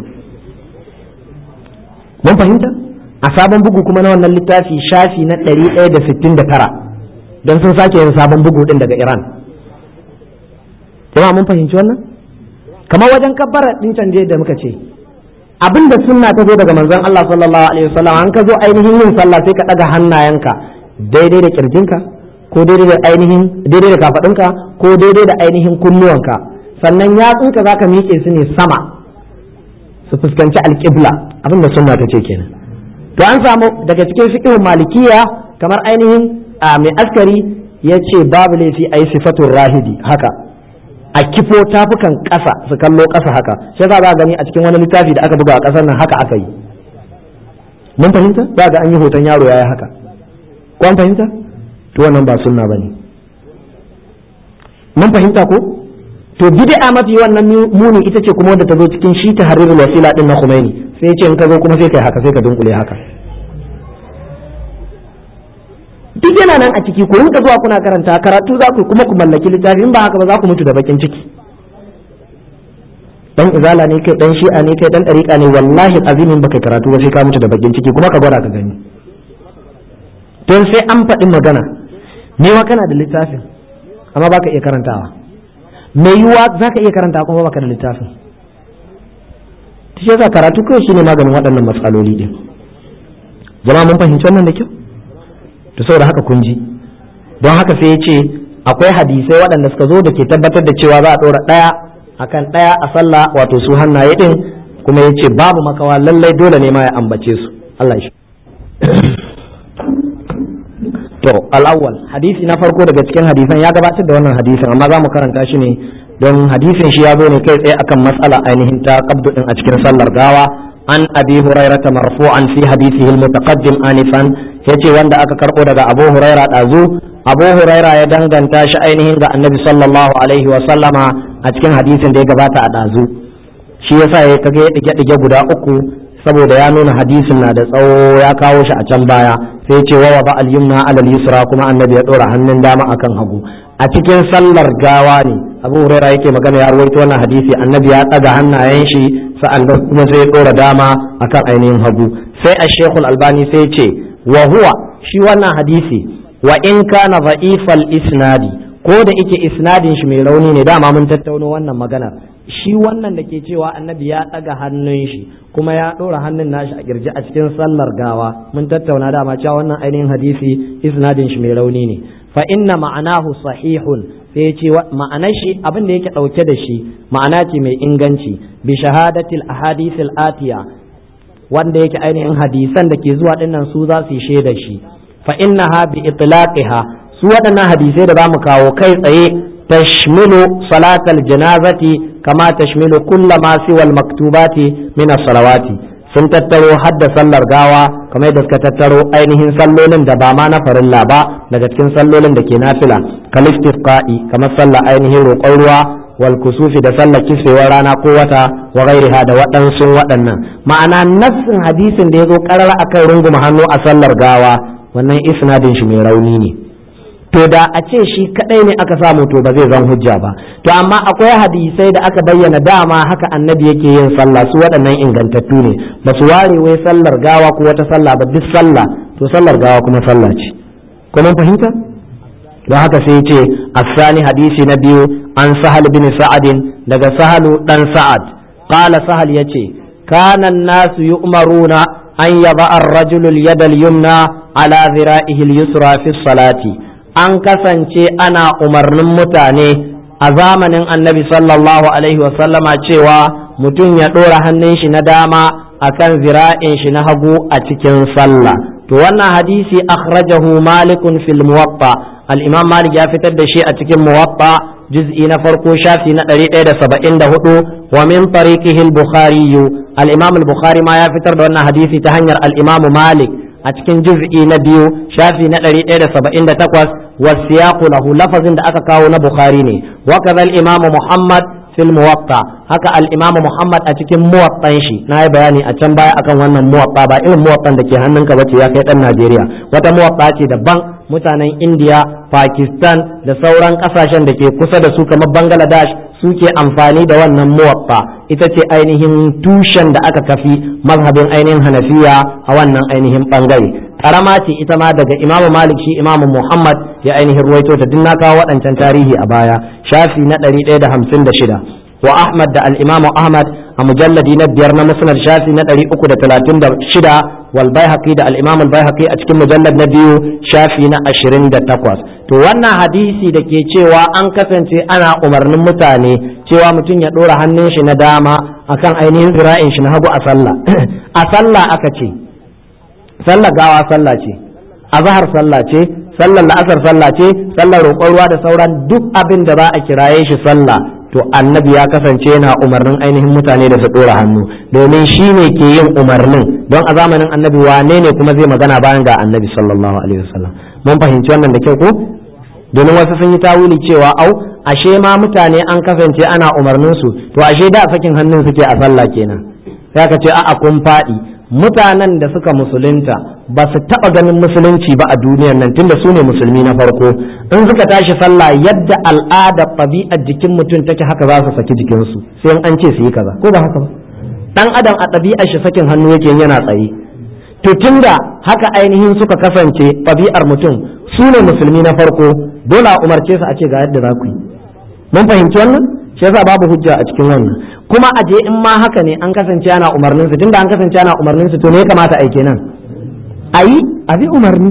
mun fahimta a sabon bugu kuma na wannan littafi shafi na 169 don sun sake yin sabon bugu din daga Iran jama'a mun fahimci wannan kamar wajen kabbara din canje da muka ce abinda sunna ta zo daga manzon Allah sallallahu alaihi wasallam an ka zo ainihin yin sallah sai ka daga hannayenka daidai da kirjinka ko daidai da ainihin daidai da kafadinka ko daidai da ainihin kunnuwanka sannan yatsunka zaka miƙe su ne sama su fuskanci alƙibla abinda sunna ta ce kenan to an samu daga cikin fiqhun malikiya kamar ainihin mai askari ya ce babu laifi a yi sifatun rahidi haka a kifo tafukan ƙasa su kallo ƙasa haka shi za a gani a cikin wani littafi da aka buga a ƙasar nan haka aka yi mun fahimta za ga an yi hoton yaro yayi haka ko an fahimta to wannan ba sunna bane mun fahimta ko to bid'a mafi wannan muni ita ce kuma wadda ta zo cikin shi tahrirul wasila din na Khomeini sai ce in ka zo kuma sai kai haka sai ka dunkule haka duk yana nan a ciki ku rinka zuwa kuna karanta karatu za ku kuma ku mallaki littafi in ba haka ba za ku mutu da bakin ciki dan izala ne kai dan shi'a ne kai dan dariqa ne wallahi azimin baka karatu ba sai ka mutu da bakin ciki kuma ka gwada ka gani don sai an faɗi magana ne wa kana da littafin amma baka iya karantawa mai yiwuwa za ka iya karanta kuma baka da littafin shi yasa karatu kawai shine maganin waɗannan matsaloli din jama'a mun fahimci wannan da kyau to saboda haka kun ji don haka sai ya ce akwai hadisai waɗanda suka zo da ke tabbatar da cewa za a ɗora ɗaya akan ɗaya a sallah wato su hannaye ɗin kuma ya ce babu makawa lallai dole ne ma ya ambace su Allah shi to al'awwal hadisi na farko daga cikin hadisan ya gabatar da wannan hadisin amma za mu karanta shi ne don hadisin shi ya zo ne kai tsaye akan matsala ainihin ta qabdu din a cikin sallar gawa an abi hurairata marfu'an fi hadisihi al-mutaqaddim anifan yace wanda aka karbo daga abu huraira dazu abu huraira ya danganta shi ainihin ga annabi sallallahu alaihi wa sallama a cikin hadisin da ya gabata a dazu shi yasa ya kage ya dige dige guda uku saboda ya nuna hadisin na da tsawo ya kawo shi a can baya sai ce wa ba al yumna ala al yusra kuma annabi ya dora hannun dama akan hagu a cikin sallar gawa ne abu huraira yake magana ya rawaito wannan hadisi annabi ya tsaga hannayen shi sa'annan kuma sai ya dora dama akan ainihin hagu sai a shekul albani sai ce wa huwa shi wannan hadisi wa in kana dha'ifal isnadi ko da ike isnadin shi mai rauni ne dama mun tattauno wannan magana shi wannan da ke cewa annabi ya ɗaga hannun shi kuma ya ɗora hannun nashi a kirji a cikin sallar gawa mun tattauna dama cewa wannan ainihin hadisi isnadin shi mai rauni ne fa inna ma'anahu sahihun sai ya ce ma'anar shi abin da yake ɗauke da shi ma'ana ce mai inganci bi shahadatil ahadithil atiya wanda yake ainihin hadisan da ke zuwa dinnan su za su yi shaida shi fa innaha bi itlaqiha su waɗannan hadisai da zamu kawo kai tsaye tashmilu salatal janazati kama tashmilu kulla ma siwa al maktubati min as-salawati sun tattaro hadda sallar gawa kamar da suka tattaro ainihin sallolin da ba ma na farilla ba daga cikin sallolin da ke nafila kalistifqa'i kamar sallar ainihin roƙon ruwa wal kusufi da sallar kisfewar rana ko wata wa ghairiha da waɗansu waɗannan ma'ana nassin hadisin da ya zo ƙarar akan runguma hannu a sallar gawa wannan isnadin shi mai rauni ne to da a ce shi kadai ne aka samu to ba zai zan hujja ba to amma akwai hadisai da aka bayyana dama haka annabi yake yin sallah su waɗannan ingantattu ne ba su ware wai sallar gawa ko wata sallah ba duk sallah to sallar gawa kuma sallah ce ko mun fahimta don haka sai ce asani hadisi na biyu an sahal bin sa'adin daga sahalu dan sa'ad qala sahal yace kana nasu yu'maruna an yaba ar-rajulu al-yada al-yumna ala dhira'ihi al-yusra fi salati an kasance ana umarnin mutane a zamanin annabi sallallahu alaihi wasallama cewa mutum ya ɗora hannun shi na dama akan zira'in shi na hagu a cikin sallah to wannan hadisi akhrajahu malikun fil muwatta al-imam malik ya fitar da shi a cikin muwatta juz'i na farko shafi na 174 wa min tariqihi al-bukhari al-imam al-bukhari ma ya fitar da wannan hadisi ta hanyar al-imam malik a cikin juz'i na biyu shafi na 178 wasiyaqu lahu lafazin da aka kawo na bukhari ne wa kaza al-imam muhammad fil muwatta haka al-imam muhammad a cikin muwattan shi na yi bayani a can baya akan wannan muwatta ba irin muwattan da ke hannunka bace ya kai dan najeriya wata muwatta ce daban mutanen indiya pakistan da sauran kasashen da ke kusa da su kamar bangladesh suke amfani da wannan muwatta ita ce ainihin tushen da aka kafi mazhabin ainihin hanafiya a wannan ainihin bangare karama ce ita ma daga imamu malik shi imamu muhammad ya ainihin ruwaito ta duk na kawo waɗancan tarihi a baya shafi na 156 wa ahmad da al-imamu ahmad a mujalladi na biyar na musnad shafi na 336 wal baihaqi da al-imam al-baihaqi a cikin mujallad na biyu shafi na 28 to wannan hadisi da ke cewa an kasance ana umarnin mutane cewa mutum ya ɗora hannun shi na dama akan ainihin zira'in shi na hagu a sallah a sallah aka ce sallah gawa sallah ce azhar sallah ce sallar la'asar sallah ce sallar roƙon ruwa da sauran duk abin da ba a kiraye shi sallah to annabi ya kasance yana umarnin ainihin mutane da su ɗora hannu domin shi ne ke yin umarnin don a zamanin annabi wane ne kuma zai magana bayan ga annabi sallallahu alaihi wasallam mun fahimci wannan da kyau ko domin wasu sun yi tawili cewa au ashe ma mutane an kasance ana umarnin su to ashe da sakin hannun suke a sallah kenan sai ka ce a'a kun faɗi mutanen da suka musulunta ba su taɓa ganin musulunci ba a duniyar nan tunda su ne musulmi na farko in suka tashi sallah yadda al'ada ɗabi'ar jikin mutum take haka za su saki jikinsu sai an ce su yi kaza ko ba haka ba dan adam a ɗabi'ar shi sakin hannu yake yana tsaye to tunda haka ainihin suka kasance ɗabi'ar mutum su ne musulmi na farko dole a umarce su a ce ga yadda za ku yi mun fahimci wannan shi yasa babu hujja a cikin wannan kuma a je in ma haka ne an kasance ana umarnin su tunda an kasance ana umarnin su to ne ya kamata a yi kenan ayi a bi umarni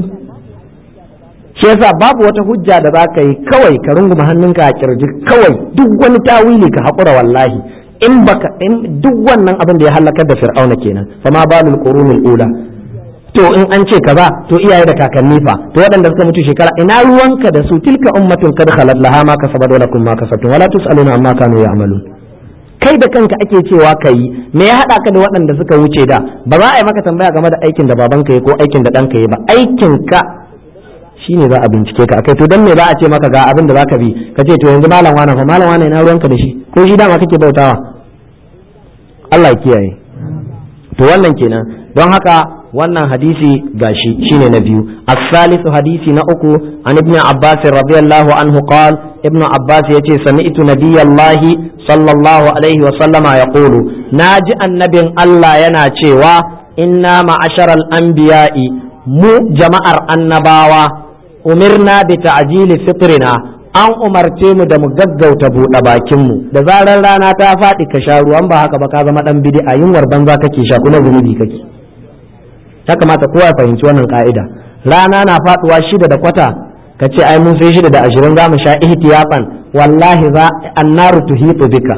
shi yasa babu wata hujja da za ka yi kawai ka runguma hannunka a kirji kawai duk wani tawili ka haƙura wallahi in baka in duk wannan abin da ya halakar da fir'auna kenan fa ma balul qurunul ula to in an ce kaza to iyaye da kakanni fa to waɗanda suka mutu shekara ina ruwanka da su tilka ummatun kad khalat laha ma kasabat wa lakum ma kasabtum wala tusaluna amma kanu ya'malun kai da kanka ake cewa kai me ya hada ka da waɗanda suka wuce da ba za a yi maka tambaya game da aikin da babanka yi ko aikin da ɗanka yi ba aikin ka shine za a bincike ka akai to dan me za a ce maka ga abin da zaka bi ka ce to yanzu malam wani fa malam wani ina ruwanka da shi ko shi dama kake bautawa Allah ya kiyaye to wannan kenan don haka wannan hadisi gashi shine na biyu as-salisu hadisi na uku an ibn abbas radiyallahu anhu qal ibn abbas yace sami'tu nabiyallahi sallallahu alaihi wa sallama yaqulu naji annabin Allah yana cewa inna ma'asharal anbiya'i mu jama'ar annabawa umirna bi ta'jili fitrina an umarce mu da mu gaggauta buɗe bakinmu da zarar rana ta faɗi ka sha ruwan ba haka ba ka zama ɗan bid'a yunwar banza kake sha kuma zunubi kake ya kamata kowa ya fahimci wannan ka'ida rana na faɗuwa shida da kwata ka ce ai mun sai shida da ashirin za mu sha ihtiyafan wallahi za annaru tuhitu bika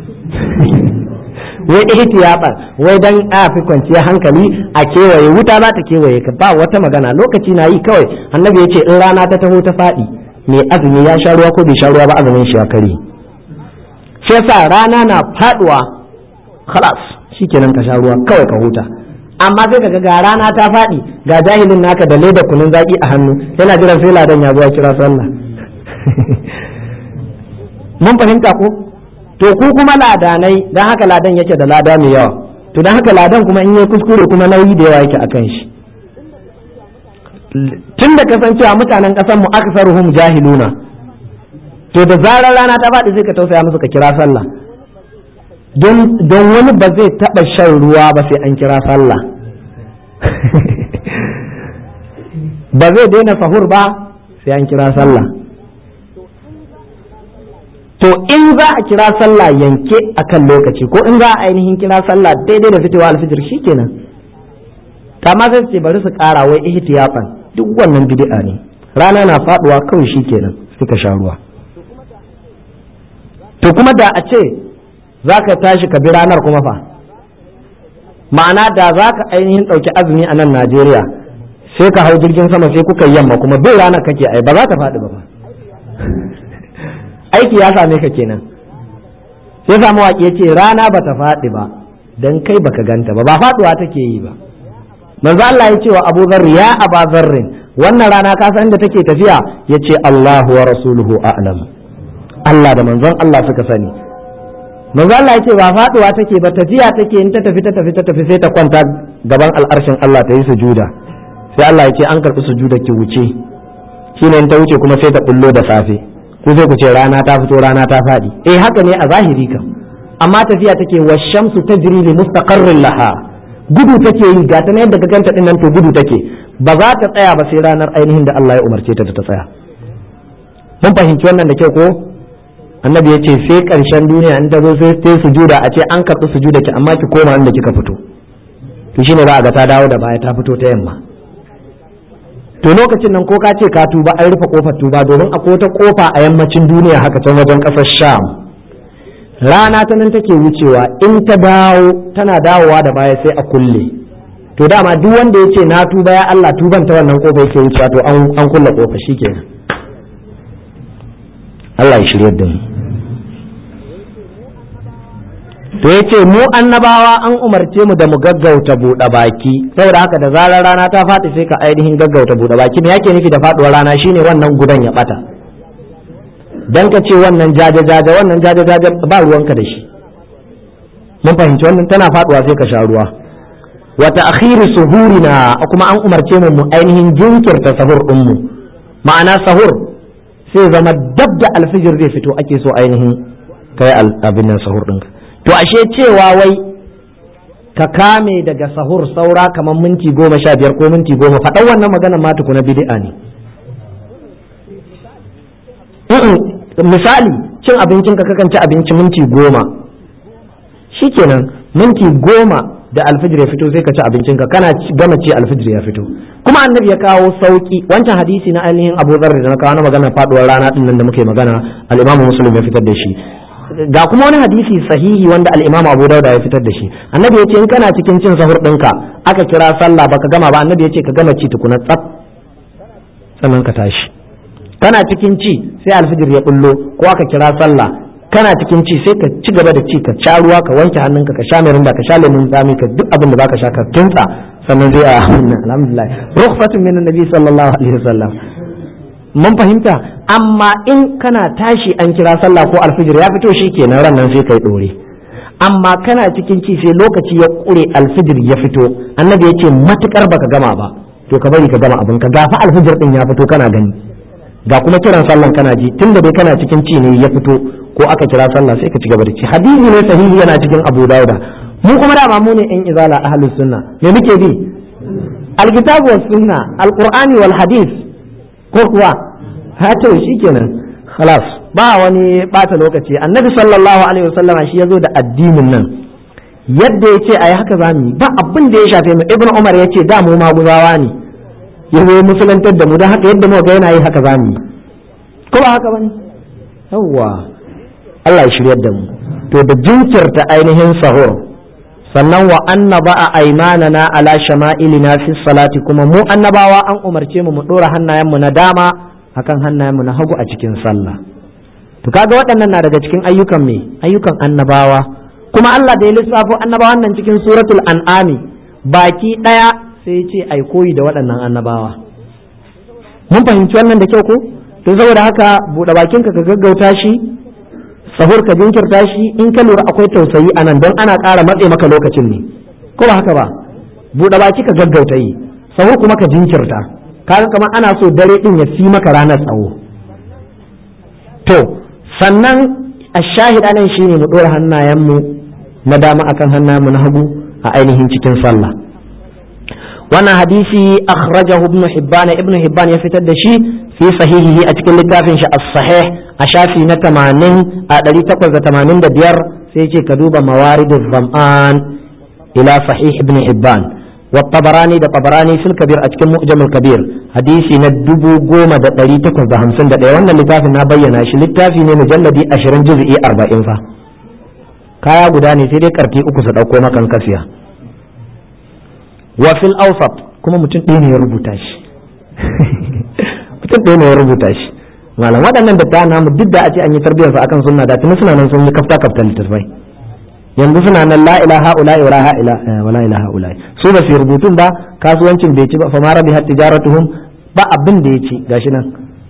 wai ihtiyafan wai dan a fi kwanciya hankali a kewaye wuta za ta kewaye ka ba wata magana lokaci na yi kawai annabi ya ce in rana ta taho ta faɗi mai azumi ya sha ruwa ko bai sha ruwa ba azumin shi ya kare shi yasa rana na faduwa khalas shikenan ka sha ruwa kawai ka huta amma sai kaga ga rana ta fadi ga jahilin naka da leda kunun zaki a hannu yana jiran sai ladan ya zuwa kira sallah mun fahimta ko to ku kuma ladanai dan haka ladan yake da lada mai yawa to dan haka ladan kuma in yi kuskure kuma nauyi da yawa yake akan shi tun da kasancewa mutanen ƙasar mu aksaruhum jahiluna to da zarar rana ta faɗi sai ka tausaya musu ka kira sallah don wani ba zai taɓa shan ruwa ba sai an kira sallah ba zai daina sahur ba sai an kira sallah to in za a kira sallah yanke akan lokaci ko in za a ainihin kira sallah daidai da fitowa alfijir shikenan kama sai ce bari su ƙara wai ihtiyafan duk wannan bid'a ne rana na faduwa kawai shikenan sai ka sha ruwa to kuma da a ce za ka tashi ka bi ranar kuma fa ma'ana da za ka ainihin ɗauki azumi a nan najeriya sai ka hau jirgin sama sai kuka yamma kuma bin ranar kake ai ba za ta faɗi ba fa aiki ya same ka kenan sai samu waƙi ya ce rana ba ta faɗi ba don kai baka ganta ba ba faɗuwa take yi ba manzo Allah ya ce wa Abu Dharr ya Aba Dharr wannan rana ka san da take tafiya yace Allahu wa rasuluhu a'lam Allah da manzon Allah suka sani manzo Allah ya ce ba faduwa take ba tafiya take in ta tafi ta tafi ta tafi sai ta kwanta gaban al'arshin Allah ta yi sujuda sai Allah ya ce an karɓi sujuda ki wuce shine in ta wuce kuma sai ta bullo da safe ku sai ku ce rana ta fito rana ta faɗi eh haka ne a zahiri kam amma tafiya take wa shamsu tajri li mustaqarrin laha gudu take yi ga ta yadda ka ganta din nan to gudu take ba za ta tsaya ba sai ranar ainihin da Allah ya umarce ta ta tsaya mun fahimci wannan da kyau ko annabi ya ce sai karshen duniya in ta zo sai ta sujuda a ce an karɓi sujuda ki amma ki koma inda kika fito to shine za a ga ta dawo da baya ta fito ta yamma to lokacin nan ko ka ce ka tuba an rufe kofar tuba domin akwai wata kofa a yammacin duniya haka can wajen ƙasar sham rana ta nan take wucewa in ta dawo tana dawowa da baya sai a kulle to dama duk wanda ya ce na tuba ya Allah tuban ta wannan kofa yake wucewa to an kulle kofa shikenan Allah ya shirye da mu to ya ce mu annabawa an umarce mu da mu gaggauta buɗe baki saboda haka da zarar rana ta faɗi sai ka ainihin gaggauta buɗe baki me yake nufi da faɗuwar rana shine wannan gudan ya ɓata dan ka ce wannan jaje jaje wannan jaje jaje ba ruwanka da shi mun fahimci wannan tana faɗuwa sai ka sha ruwa wa ta'khiru suhurina kuma an umarce mu mu ainihin jinkirta sahur din mu ma'ana sahur sai zama dab da alfijir zai fito ake so ainihin kai abin nan sahur ɗinka to ashe cewa wai ka kame daga sahur saura kamar minti goma sha biyar ko minti goma faɗan wannan magana ma tukuna bid'a ne misali cin abincin ka kakan ci abinci minti goma shikenan minti goma da alfijir ya fito sai ka ci abincin ka kana gama ci alfijir ya fito kuma annabi ya kawo sauki wancan hadisi na ainihin Abu Dharr da na kawo na magana faduwar rana din nan da muke magana al-Imam Muslim ya fitar da shi ga kuma wani hadisi sahihi wanda al-Imam Abu Dawud ya fitar da shi annabi ya ce in kana cikin cin sahur ɗinka aka kira sallah baka gama ba annabi ya ce ka gama ci tukuna tsaf sannan ka tashi kana cikin ci sai alfijir ya bullo ko aka kira sallah kana cikin ci sai ka ci gaba da ci ka sha ruwa ka wanke hannunka ka sha mirinda ka sha lemun tsami ka duk abin da zaka sha ka kintsa sannan zai a alhamdulillah rukhsatun min annabi sallallahu alaihi wasallam mun fahimta amma in kana tashi an kira sallah ko alfijir ya fito shi kenan ran nan sai kai dore amma kana cikin ci sai lokaci ya kure alfijir ya fito annabi ya ce matukar baka gama ba to ka bari ka gama abin ka gafa alfijir din ya fito kana gani ga kuma kiran sallan kana ji tunda dai kana cikin ci ne ya fito ko aka kira sallah sai ka ci gaba da ci hadisi ne sahihi yana cikin Abu Dawuda mu kuma da mu ne in izala ahlus sunna me muke bi alkitabu was sunna alqur'ani wal hadith ko kuwa ha to shikenan khalas ba wani bata lokaci annabi sallallahu alaihi wasallam shi yazo da addinin nan yadda ya ce a yi haka zamu ba abin da ya shafe mu ibn umar ya ce da mu maguzawa ne ya zo musulantar da mu don haka yadda muka ga yana yi haka zamu yi ko ba haka bane yawwa Allah ya shiryar da mu to da jinkirta ainihin sahur sannan wa annaba a aimanana ala shama'ilina fi salati kuma mu annabawa an umarce mu mu dora hannayenmu na dama akan hannayenmu na hagu a cikin sallah to kaga waɗannan na daga cikin ayyukan me ayyukan annabawa kuma Allah da ya lissafo annabawan nan cikin suratul an'ami baki ɗaya sai ya ce ai koyi da waɗannan annabawa mun fahimci wannan da kyau ko to saboda haka buɗe bakinka ka gaggauta shi sahur ka jinkirta shi in ka lura akwai tausayi a nan don ana ƙara matse maka lokacin ne ko ba haka ba buɗe baki ka gaggauta yi sahur kuma ka jinkirta kaga kamar ana so dare din ya fi maka ranar tsawo to sannan a shahida nan shine mu ɗora hannayenmu na dama akan hannayenmu na hagu a ainihin cikin sallah wannan hadisi akhrajahu ibn hibban ibn hibban ya fitar da shi fi sahihihi a cikin littafin shi as-sahih a shafi na 80 a 885 sai ce ka duba mawariduz zam'an ila sahih ibn hibban والطبراني ده طبراني في الكبير أتكلم مؤجم الكبير حديثي ندبو قومة ده دلي تكون ده همسن ده وانا اللتافي نابينا شي اللتافي مجلدي أشرين جزئي أربعين فا كايا قداني سيدي كركي أكسد أو كوما كان كسيا وفي الأوسط كما متن ديني يربوتاش mutum ɗaya ne ya rubuta shi malam waɗannan da ta namu duk da a ce an yi tarbiyyarsa akan sunna da tuni suna nan sun yi kafta kafta littattafai yanzu suna nan la ilaha ula wa la ilaha wa la ilaha ula su ba su rubutun ba kasuwancin bai ci ba fa ma rabi hat tijaratuhum ba abin da ya ci gashi nan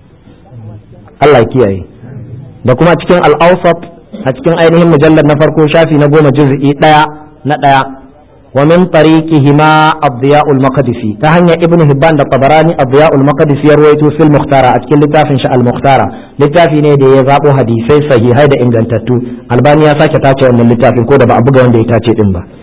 Allah kiyaye da kuma cikin al-awsat a cikin ainihin mujallar na farko shafi na goma juz'i daya na daya wa min tariqihima ad-diya'ul maqdisi ta hanyar ibn hibban da tabarani ad-diya'ul maqdisi ya ruwaito fil mukhtara a cikin littafin shi al-mukhtara littafi ne da ya zabo hadisai sahihai da ingantattu albani ya sake tace wannan littafin ko da ba a buga wanda ya tace din ba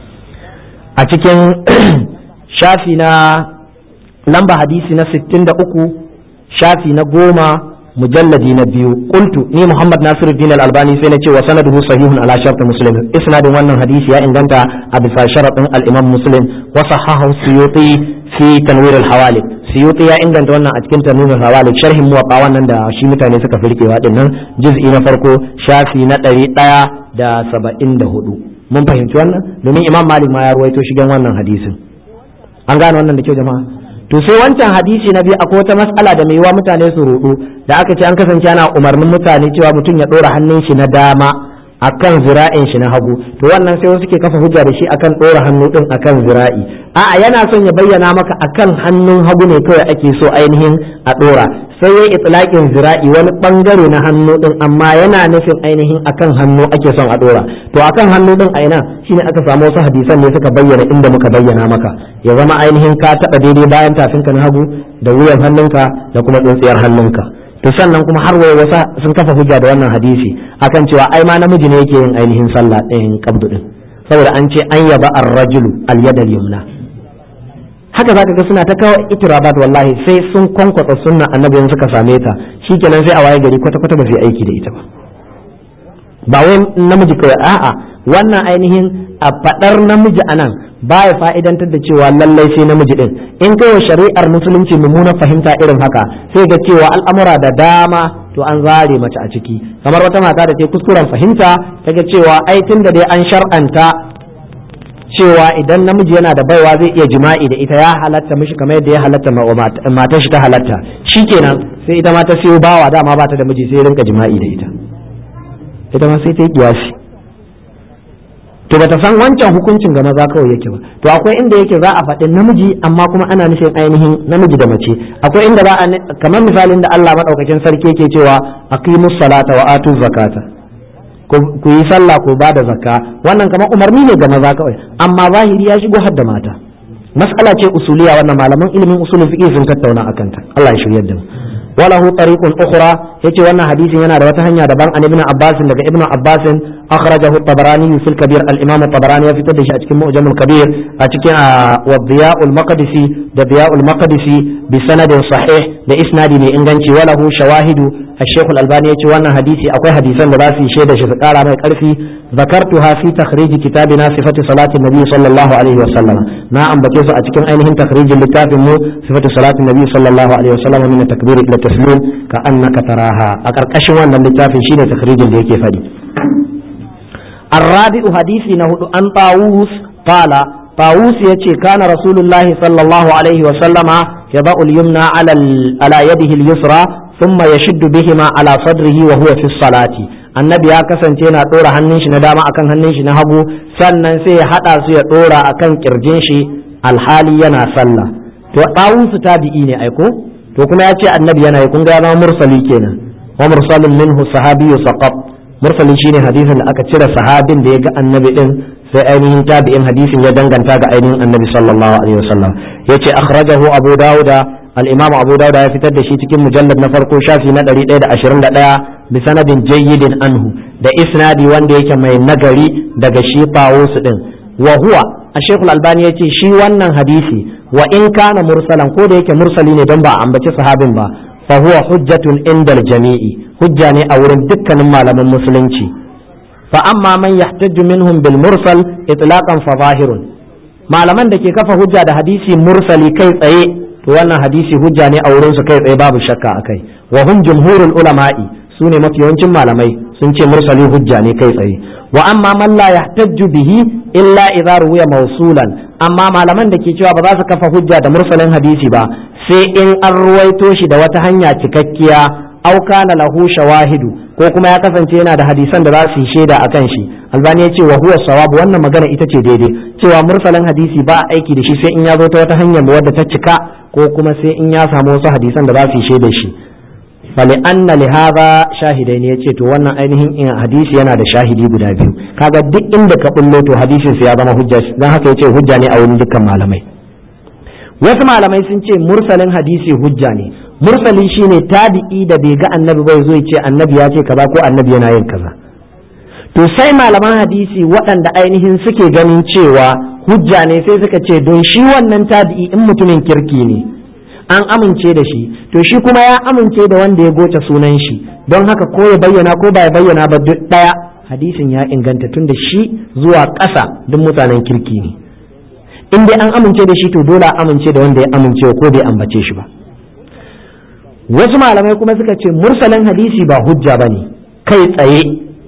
a cikin shafi na lamba hadisi na 63 shafi na goma mujalladi na biyu qultu ni muhammad nasiruddin al-albani sai na ce wa sanaduhu sahihun ala shart muslim isnadin wannan hadisi ya inganta a bisa sharadin al-imam muslim wa sahahu suyuti fi tanwir al-hawalik suyuti ya inganta wannan a cikin tanwir al-hawalik sharhin muwatta wannan da shi mutane suka firkewa din nan juz'i na farko shafi na ɗari ɗaya da saba'in da hudu mun fahimci wannan domin imam malik ma ya ruwaito shigen wannan hadisin an gane wannan da kyau jama'a to sai wancan hadisi na biyu akwai wata matsala da mai yiwa mutane su rudu da aka ce an kasance ana umarnin mutane cewa mutum ya ɗora hannun shi na dama akan zira'in shi na hagu to wannan sai wasu ke kafa hujja da shi akan ɗora hannu din akan zira'i a'a yana son ya bayyana maka akan hannun hagu ne kawai ake so ainihin a ɗora sai ya itlaqin zira'i wani bangare na hannu din amma yana nufin ainihin akan hannu ake son a ɗora to akan hannu din a ina shine aka samu wasu hadisan ne suka bayyana inda muka bayyana maka ya zama ainihin ka taɓa daidai bayan tafinka na hagu da wuyan hannunka da kuma tsintsiyar hannunka to sannan kuma har waye wasa sun kafa hujja da wannan hadisi akan cewa ai ma namiji ne yake yin ainihin sallah ɗayan kabdu din saboda an ce an yaba ar-rajulu al-yad al-yumna haka zaka ga suna ta kawo itirabat wallahi sai sun kwankwasa sunna annabi suka same ta shikenan sai a waye gari kwata kwata ba su aiki da ita ba ba wai namiji kawai a'a wannan ainihin a fadar namiji anan baya fa'idantar da cewa lallai sai namiji din in kai wa shari'ar musulunci mummunan fahimta irin haka sai ga cewa al'amura da dama to an zare mace a ciki kamar wata mata da ta kuskuren fahimta ta ga cewa ai tun da dai an shar'anta cewa idan namiji yana da baiwa zai iya jima'i da ita ya halatta mishi kamar yadda ya halatta matar shi ta halatta shikenan sai ita ma ta siyo bawa dama ba ta da miji sai rinka jima'i da ita ita ma sai ta yi kiyasi to bata san wancan hukuncin ga maza kawai yake ba to akwai inda yake za a faɗi namiji amma kuma ana nufin ainihin namiji da mace akwai inda za a kamar misalin da Allah madaukakin sarki yake cewa aqimus salata wa atuz zakata ku yi sallah ku ba da zakka wannan kamar umarni ne ga maza kawai amma zahiri ya shigo har da mata mas'ala ce usuliya wannan malaman ilimin usulul fiqh sun tattauna akan ta Allah ya shiryar da mu وله طريق أخرى يتي وانا حديث ينا رواه هنيا دبان عن ابن عباس لك ابن عباس أخرجه الطبراني في الكبير الإمام الطبراني في تدش أتكي مؤجم الكبير أتكي والضياء المقدسي ضياء المقدسي بسند صحيح بإسناد لإنجنشي وله شواهد الشيخ الألباني يتي وانا حديثي أقوى حديثا لباسي شيدة شفقال عن الكرفي ذكرتها في تخريج كتابنا صفة صلاة النبي صلى الله عليه وسلم نعم بكيس أتكي أينهم تخريج لكتاب صفة صلاة النبي صلى الله عليه وسلم من التكبير إلى التسليم كأنك تراها أكركش وانا لتافي شيدة تخريج اللي فدي الرابع حديث نهد أن طاووس قال طاووس يتي كان رسول الله صلى الله عليه وسلم يضع اليمنى على على يده اليسرى ثم يشد بهما على صدره وهو في الصلاة annabi ya kasance yana ɗora hannun shi na dama akan hannun shi na hagu sannan sai ya haɗa su ya ɗora akan kirjin shi alhali yana sallah to ɗawun su tabi'i ne aiko to kuma ya ce annabi yana yi kun ga ya zama mursali kenan wa mursalin minhu sahabiyyu saqat mursali shine hadisin da aka cire sahabin da ya ga annabi din sai ainihin tabi'in hadisin ya danganta ga ainihin annabi sallallahu alaihi wasallam yace akhrajahu abu dauda al-imam abu dauda ya fitar da shi cikin mujallad na farko shafi na 121 bi sanadin jayyidin anhu da isnadi wanda yake mai nagari daga shi tawus din wa huwa ash-shaykh al-albani yace shi wannan hadisi wa in kana mursalan ko da yake mursali ne don ba a ambaci sahabin ba fa huwa hujjatun indal jami'i hujja ne a wurin dukkanin malaman musulunci fa amma man yahtaju minhum bil mursal itlaqan fa zahirun malaman da ke kafa hujja da hadisi mursali kai tsaye to wannan hadisi hujja ne a wurin su kai tsaye babu shakka akai wa hum jumhurul ulama'i su ne mafi yawancin malamai sun ce mursali hujja ne kai tsaye wa amma man la yahtaju bihi illa idza ruwiya mawsulan amma malaman da ke cewa ba za su kafa hujja da mursalin hadisi ba sai in an ruwaito shi da wata hanya cikakkiya aw kana lahu shawahidu ko kuma ya kasance yana da hadisan da za su yi shaida akan shi albani ya ce wa huwa sawab wannan magana ita ce daidai cewa mursalin hadisi ba a aiki da shi sai in ya zo ta wata hanyar wadda ta cika ko kuma sai in ya samu wasu hadisan da za su yi shaida shi fali anna li hadha shahidai ne yace to wannan ainihin in hadisi yana da shahidi guda biyu kaga duk inda ka bullo to hadisin ya zama hujja dan haka yace hujja ne a wurin dukkan malamai wasu malamai sun ce mursalin hadisi hujja ne mursali shine tabi'i da bai ga annabi bai zo ce annabi ya ce kaza ko annabi yana yin kaza to sai malaman hadisi waɗanda ainihin suke ganin cewa hujja ne sai suka ce don shi wannan tabi'i in mutumin kirki ne an amince da shi to shi kuma ya amince da wanda ya goce sunan shi don haka ko ya bayyana ko ba ya bayyana ba duk ɗaya hadisin ya inganta tun da shi zuwa ƙasa duk mutanen kirki ne in dai an amince da shi to dole a amince da wanda ya amince ko bai ambace shi ba wasu malamai kuma suka ce mursalin hadisi ba hujja ba ne kai tsaye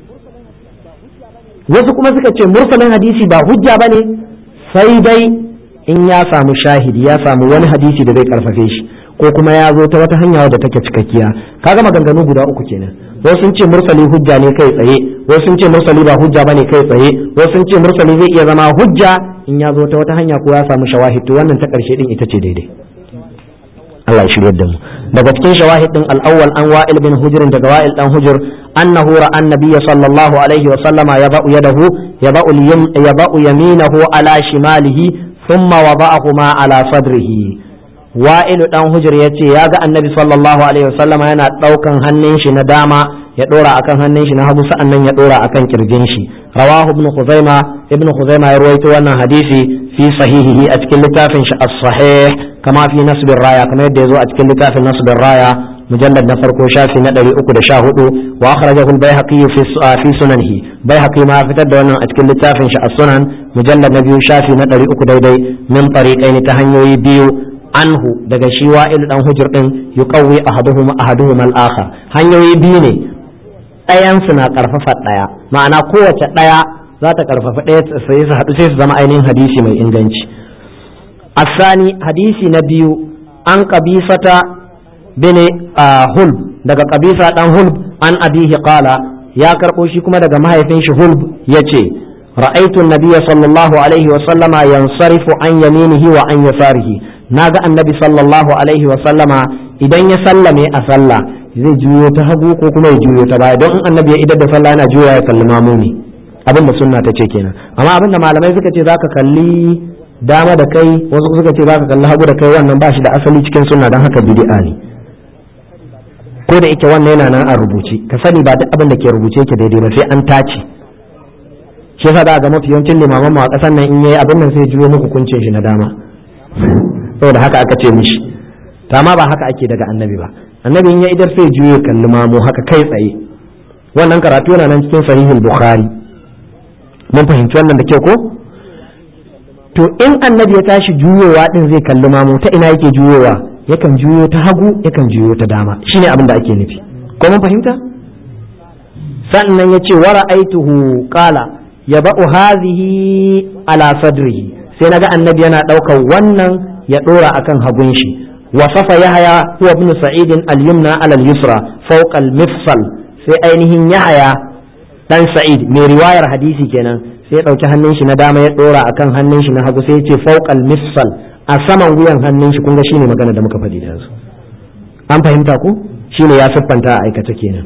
wasu kuma suka ce mursalin hadisi ba hujja ba ne sai dai in ya samu shahidi ya samu wani hadisi da zai karfafe shi ko kuma ya zo ta wata hanya wadda take cikakkiya kaga maganganu guda uku kenan wasu sun ce mursali hujja ne kai tsaye wasu sun ce mursali ba hujja bane kai tsaye wasu sun ce mursali zai iya zama hujja in ya zo ta wata hanya ko ya samu shawahid to wannan ta karshe din ita ce daidai Allah ya shiryar da mu daga cikin shawahid din al-awwal an wa'il bin hujr daga wa'il dan hujr annahu ra'a annabiyya sallallahu alaihi wa sallama yaba'u yadahu yaba'u yaba'u yaminahu ala shimalihi thumma wada'ahuma ala sadrihi wa'ilu dan hujr yace ya ga annabi sallallahu alaihi wa sallama yana daukan hannun shi na dama ya dora akan hannun shi na hagu sa'annan ya dora akan kirjin shi rawahu ibn khuzaima ibn khuzaima ya ruwaito wannan hadisi fi sahihihi a cikin littafin shi as-sahih kama fi nasbir raya kamar yadda yazo a cikin littafin nasbir raya mujallad na farko shafi na 314 wa akhrajahu al-baihaqi fi fi sunanihi baihaqi ma fitar da wannan a cikin littafin shi as-sunan mujallad na biyu shafi na 300 daidai min tariqaini ta hanyoyi biyu anhu daga shi wa'il dan hujur din yuqawwi ahaduhum ahaduhum al-akhar hanyoyi biyu ne ɗayan su na karfafa ɗaya ma'ana kowace ɗaya za ta karfafa ɗaya sai su haɗu sai su zama ainihin hadisi mai inganci asani hadisi na biyu an kabisata bin hulb daga kabisa dan hulb an abihi qala ya karɓo shi kuma daga mahaifin shi hulb yace ra'aytu an-nabiyya sallallahu alaihi wa sallama yansarifu an yaminihi wa an yasarihi naga annabi sallallahu alaihi wa sallama idan ya sallame a sallah zai juyo ta hagu ko kuma ya juyo ta baya don in annabi ya idar da sallah yana juya ya kalli mamu ne abin da sunna ta ce kenan amma abin da malamai suka ce zaka kalli dama da kai wasu suka ce zaka kalli hagu da kai wannan ba shi da asali cikin sunna don haka bid'a ne ko da yake wannan yana nan a rubuce ka sani ba duk abin da ke rubuce yake daidai ba sai an tace shi yasa da ga mafi yawancin limaman mu a kasan nan in yayi abin nan sai juyo muku kuncin shi na dama saboda haka aka ce mishi to amma ba haka ake daga annabi ba annabi in ya idar sai juyo kalli mamu haka kai tsaye wannan karatu yana nan cikin sahihul bukhari mun fahimci wannan da kyau ko to in annabi ya tashi juyowa din zai kalli mamu ta ina yake juyowa yakan juyo ta hagu yakan juyo ta dama shine abin da ake nufi ko mun fahimta sannan ya ce wara aituhu qala yaba'u hadhihi ala sadrihi sai naga annabi yana ɗaukar wannan ya ɗora akan hagun shi wasafa yahaya huwa ibn sa'id al-yumna ala al-yusra fawqa al-mifsal sai ainihin yahaya dan sa'id mai riwayar hadisi kenan sai ya ɗauki hannun shi na dama ya ɗora akan hannun shi na hagu sai ya ce fawqa al-mifsal a saman wuyan hannun shi kun ga shine magana da muka faɗi da su an fahimta ku shine ya siffanta a aikata kenan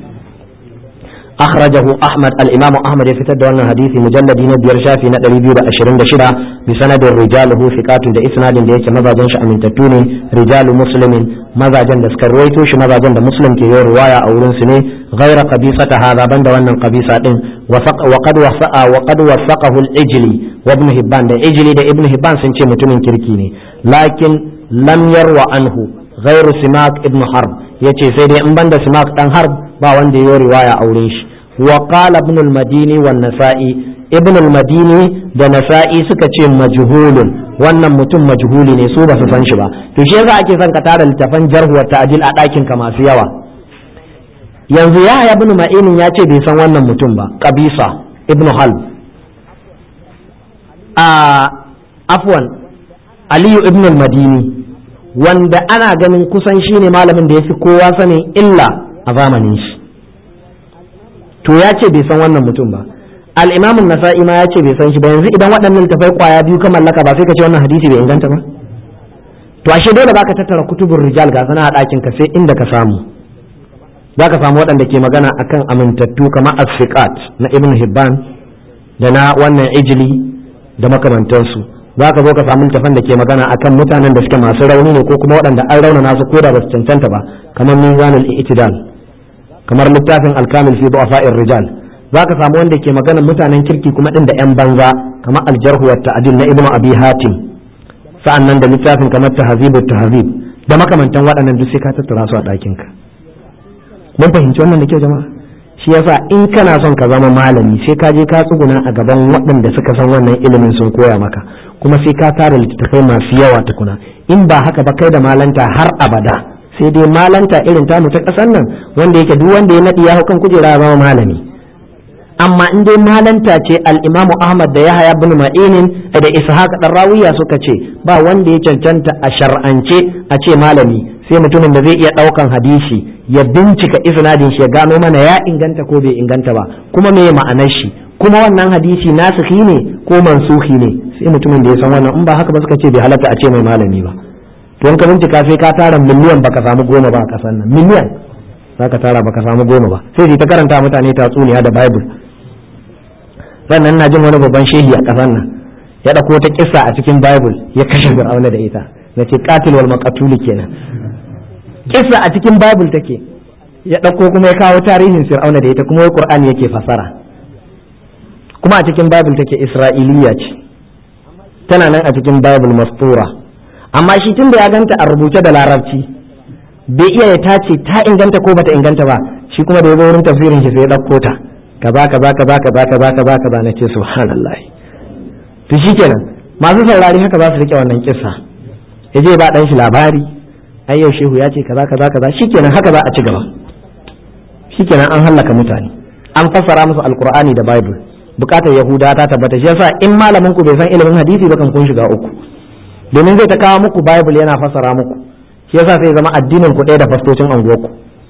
أخرجه أحمد الإمام أحمد يفتد أن حديث مجلد نبير شافي نقل بيو أشرين دشرا بسند رجاله ثقات دا إسناد دا يكي ماذا جنش أمين تتوني رجال مسلم ماذا جن دسكر رويتوش ماذا جن مسلم كي رواية أو رنسني غير قبيصة هذا بند وأن قبيصة وفق وقد وفق وقد وفقه الإجلي وابن هبان دا إجلي دا ابن هبان سنشي متونين كركيني لكن لم يروى عنه غير سماك ابن حرب yace sai dai in banda simak dan harb ba wanda ya riwaya auren shi wa qala ibn al-madini wan nasa'i ibn al-madini da nasa'i suka ce majhulun wannan mutum majhuli ne su ba su san shi ba to shi yasa ake son ka tara littafan jarhu wa ta'dil a ɗakin ka masu yawa yanzu ya ibn ma'inin ya ce bai san wannan mutum ba qabisa ibn halb a afwan aliyu ibn al-madini wanda ana ganin kusan shi ne malamin da ya fi kowa sanin illa a zamanin shi to ya ce bai san wannan mutum ba al'imamun nasa'i ma ya ce bai san shi ba yanzu idan waɗannan tafai kwaya biyu ka mallaka ba sai ka ce wannan hadisi bai inganta ba to ashe dole baka tattara kutubun rijal ga sana a ɗakin ka sai inda ka samu za ka samu waɗanda ke magana akan amintattu kamar as na ibn hibban da na wannan ijili da makamantansu za ka zo ka samu littafan da ke magana akan mutanen da suke masu rauni ne ko kuma waɗanda an rauna nasu ko da ba su cancanta ba kamar mizanul i'tidal kamar littafin alkamil fi du'afa'ir rijal za ka samu wanda ke magana mutanen kirki kuma din da yan banza kamar aljarhu wa ta'dil na ibnu abi hatim sa'annan da littafin kamar tahzibut tahzib da makamantan waɗannan duk sai ka tattara su a ɗakin ka mun fahimci wannan da kyau jama'a shi yasa in kana son ka zama malami sai ka je ka tsuguna a gaban waɗanda suka san wannan ilimin sun koya maka kuma sai ka tara littattafai masu yawa tukuna in ba haka ba kai da malanta har abada sai dai malanta irin tamu ta ƙasar nan wanda yake duk wanda ya naɗi ya kan kujera ya zama malami amma in dai malanta ce al-imamu ahmad da yahaya bin ma'inin da ishaq dan rawiya suka ce ba wanda ya cancanta a shar'ance a ce malami sai mutumin da zai iya ɗaukan hadisi ya bincika isnadin shi ya gano mana ya inganta ko bai inganta ba kuma me ma'anar shi kuma wannan hadisi nasikhi ne ko mansuhi ne sai mutumin da ya san wannan in ba haka ba suka ce bai halatta a ce mai malami ba to in ka bincika sai ka tara miliyan baka samu goma ba a kasan nan miliyan za ka tara baka samu goma ba sai ta karanta mutane tatsuniya da bible sannan na jin wani babban shehi a kasan nan ya ɗauko ta kissa a cikin bible ya kashe fir'auna da ita na ce qatil wal maqtul kenan kissa a cikin bible take ya ɗauko kuma ya kawo tarihin fir'auna da ita kuma wai qur'ani yake fasara kuma a cikin bible take isra'iliya ce tana nan a cikin bible mastura amma shi tun da ya ganta a rubuce da larabci bai iya ya tace ta inganta ko bata inganta ba shi kuma da ya zo wurin tafsirin shi sai ya ɗauko ta kaza kaza kaza kaza kaza kaza kaza na ce subhanallah to shikenan masu saurari haka za su rike wannan kissa ya je ba dan shi labari ai yau shehu ya ce kaza kaza kaza shikenan haka za a ci gaba shikenan an hallaka mutane an fassara musu alqur'ani da bible bukatar yahuda ta tabbata shi yasa in malamin ku bai san ilimin hadisi ba kan kun shiga uku domin zai ta kawo muku bible yana fassara muku shi yasa sai zama addinin ku ɗaya da fastocin anguwarku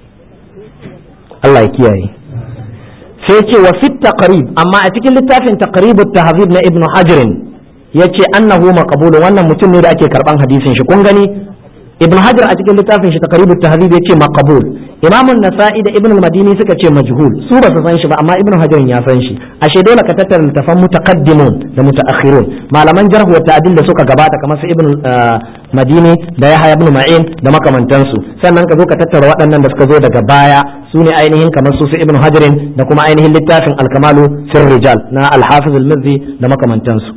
Allah ya kiyaye sai ce wa fit taqrib amma a cikin littafin taqrib at-tahzib na ibnu hajar yace annahu maqbul wannan mutum ne da ake karban hadisin shi kun gani ibnu hajar a cikin littafin shi taqrib at-tahzib yace maqbul imamun nasa'i da ibn madini suka ce majhul su ba su san shi ba amma ibn hajar ya san shi ashe dole ka tattara littafan mutaqaddimun da mutaakhirun malaman jarh wa ta'dil da suka gabata kamar su ibn madini da yahya ibn ma'in da makamantansu sannan ka zo ka tattara waɗannan da suka zo daga baya su ne ainihin kamar su su ibn hajarin da kuma ainihin littafin alkamalu fir rijal na al-hafiz al-mizzi da makamantansu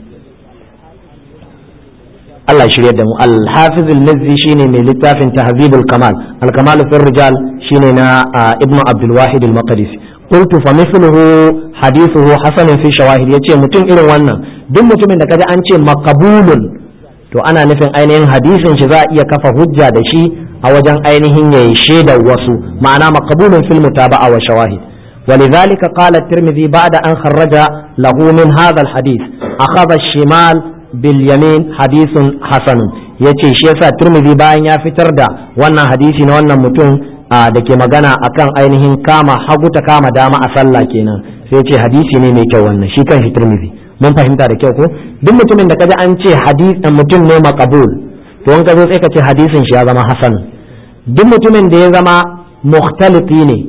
Allah ya shirya da mu al-hafiz al-mizzi shine mai littafin tahzibul kamal al-kamal fi rijal shine na ibnu abdul wahid al-maqdisi qultu fa mithluhu hadithuhu hasan fi shawahid yace mutum irin wannan duk mutumin da kaji an ce maqbulun to ana nufin ainihin hadisin shi za a iya kafa hujja da shi a wajen ainihin yayi shaidar wasu ma'ana maqbulun fil mutaba'a wa shawahid ولذلك قال الترمذي بعد أن خرج له من هذا الحديث أخذ الشمال باليمين حديث حسن yace shi yasa Tirmidhi bayan ya fitar da wannan hadisi na wannan mutum da ke magana akan ainihin kama hagu ta kama dama a sallah kenan sai ce hadisi ne mai kyau wannan shi kan shi Tirmidhi mun fahimta da kyau ko duk mutumin da kaji an ce hadisi mutum ne maqbul to in ka zo sai ka ce hadisin shi ya zama hasan duk mutumin da ya zama mukhtalifi ne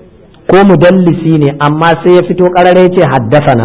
ko mudallisi ne amma sai ya fito karare ce haddasana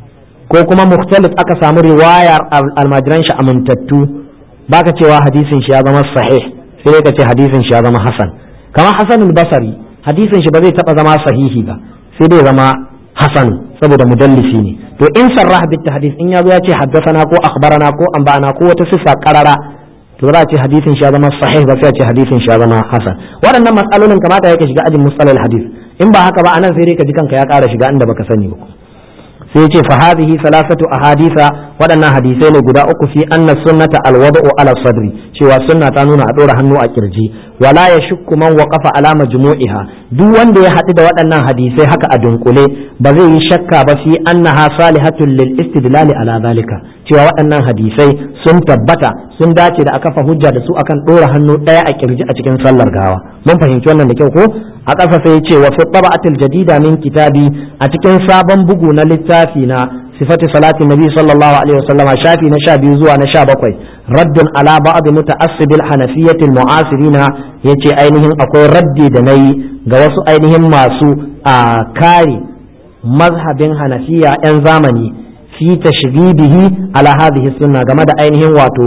ko kuma mukhtalif aka samu riwayar almajiran shi amintattu baka cewa hadisin shi ya zama sahih sai ka ce hadisin shi ya zama hasan kamar hasanul basari hadisin shi ba zai taba zama sahihi ba sai dai zama hasan saboda mudallisi ne to in sarrah bit hadis in yazo ya ce haddasana ko akhbarana ko anba'ana ko wata sifa qarara to za a ce hadisin shi ya zama sahih ba sai a ce hadisin shi ya zama hasan waɗannan matsalolin kamata ya ka shiga ajin musalal hadis in ba haka ba anan sai dai ka ji kanka ya ƙara shiga inda baka sani ba sai ce fa hadhihi salasatu ahadisa waɗannan hadisai ne guda uku fi anna sunnata alwada'u ala sadri cewa sunna ta nuna a ɗora hannu a kirji wala ya shukku man waqafa ala majmu'iha duk wanda ya haɗu da waɗannan hadisai haka a dunkule ba zai yi shakka ba fi annaha salihatun lil istidlal ala zalika cewa waɗannan hadisai sun tabbata sun dace da aka fa hujja da su akan ɗora hannu ɗaya a kirji a cikin sallar gawa mun fahimci wannan da kyau ko a ƙasa sai ce wa fi taba'atil jadida min kitabi a cikin sabon bugu na littafi na sifati salatin nabi sallallahu alaihi wasallam shafi na sha biyu zuwa na sha bakwai raddun ala ba'd muta'assibil hanafiyyatil mu'asirina yace ainihin akwai raddi da nayi ga wasu ainihin masu a kare mazhabin hanafiya yan zamani fi tashbibihi ala hadhihi sunna game da ainihin wato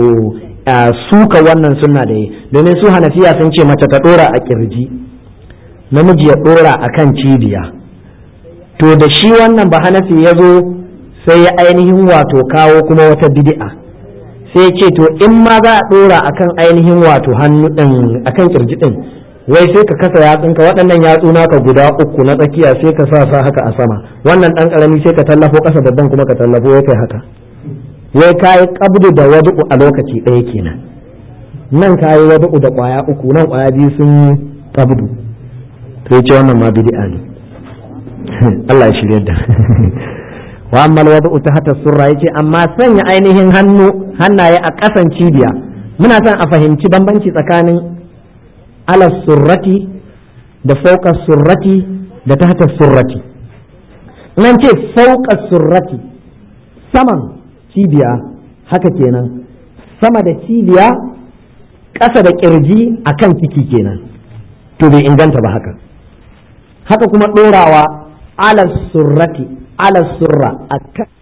suka wannan sunna da yi domin su hanafiya sun ce mace ta dora a kirji namiji ya dora a kan cibiya to da shi wannan ba hanafi ya zo sai ya ainihin wato kawo kuma wata bid'a sai ce to in ma za a dora akan ainihin wato hannu din akan kirji din wai sai ka kasa yatsunka waɗannan yatsu naka guda uku na tsakiya sai ka sa sa haka a sama wannan ɗan ƙarami sai ka tallafo ƙasa babban kuma ka tallafo ya kai haka wai ka yi ƙabdu da wadu'u a lokaci ɗaya kenan nan ka yi wadu'u da ƙwaya uku nan ƙwaya biyu sun yi ƙabdu sai ce wannan ma bid'a ne Allah ya shirya da wa amma alwada'u ta hata surra yace amma sanya ainihin hannu hannaye a ƙasan cibiya muna son a fahimci bambanci tsakanin ala surrati da fauka surrati da tahta surrati nan ce fauka surrati saman cibiya haka kenan sama da cibiya ƙasa da ƙirji akan ciki kenan to bai inganta ba haka haka kuma ɗorawa ala surrati ala surra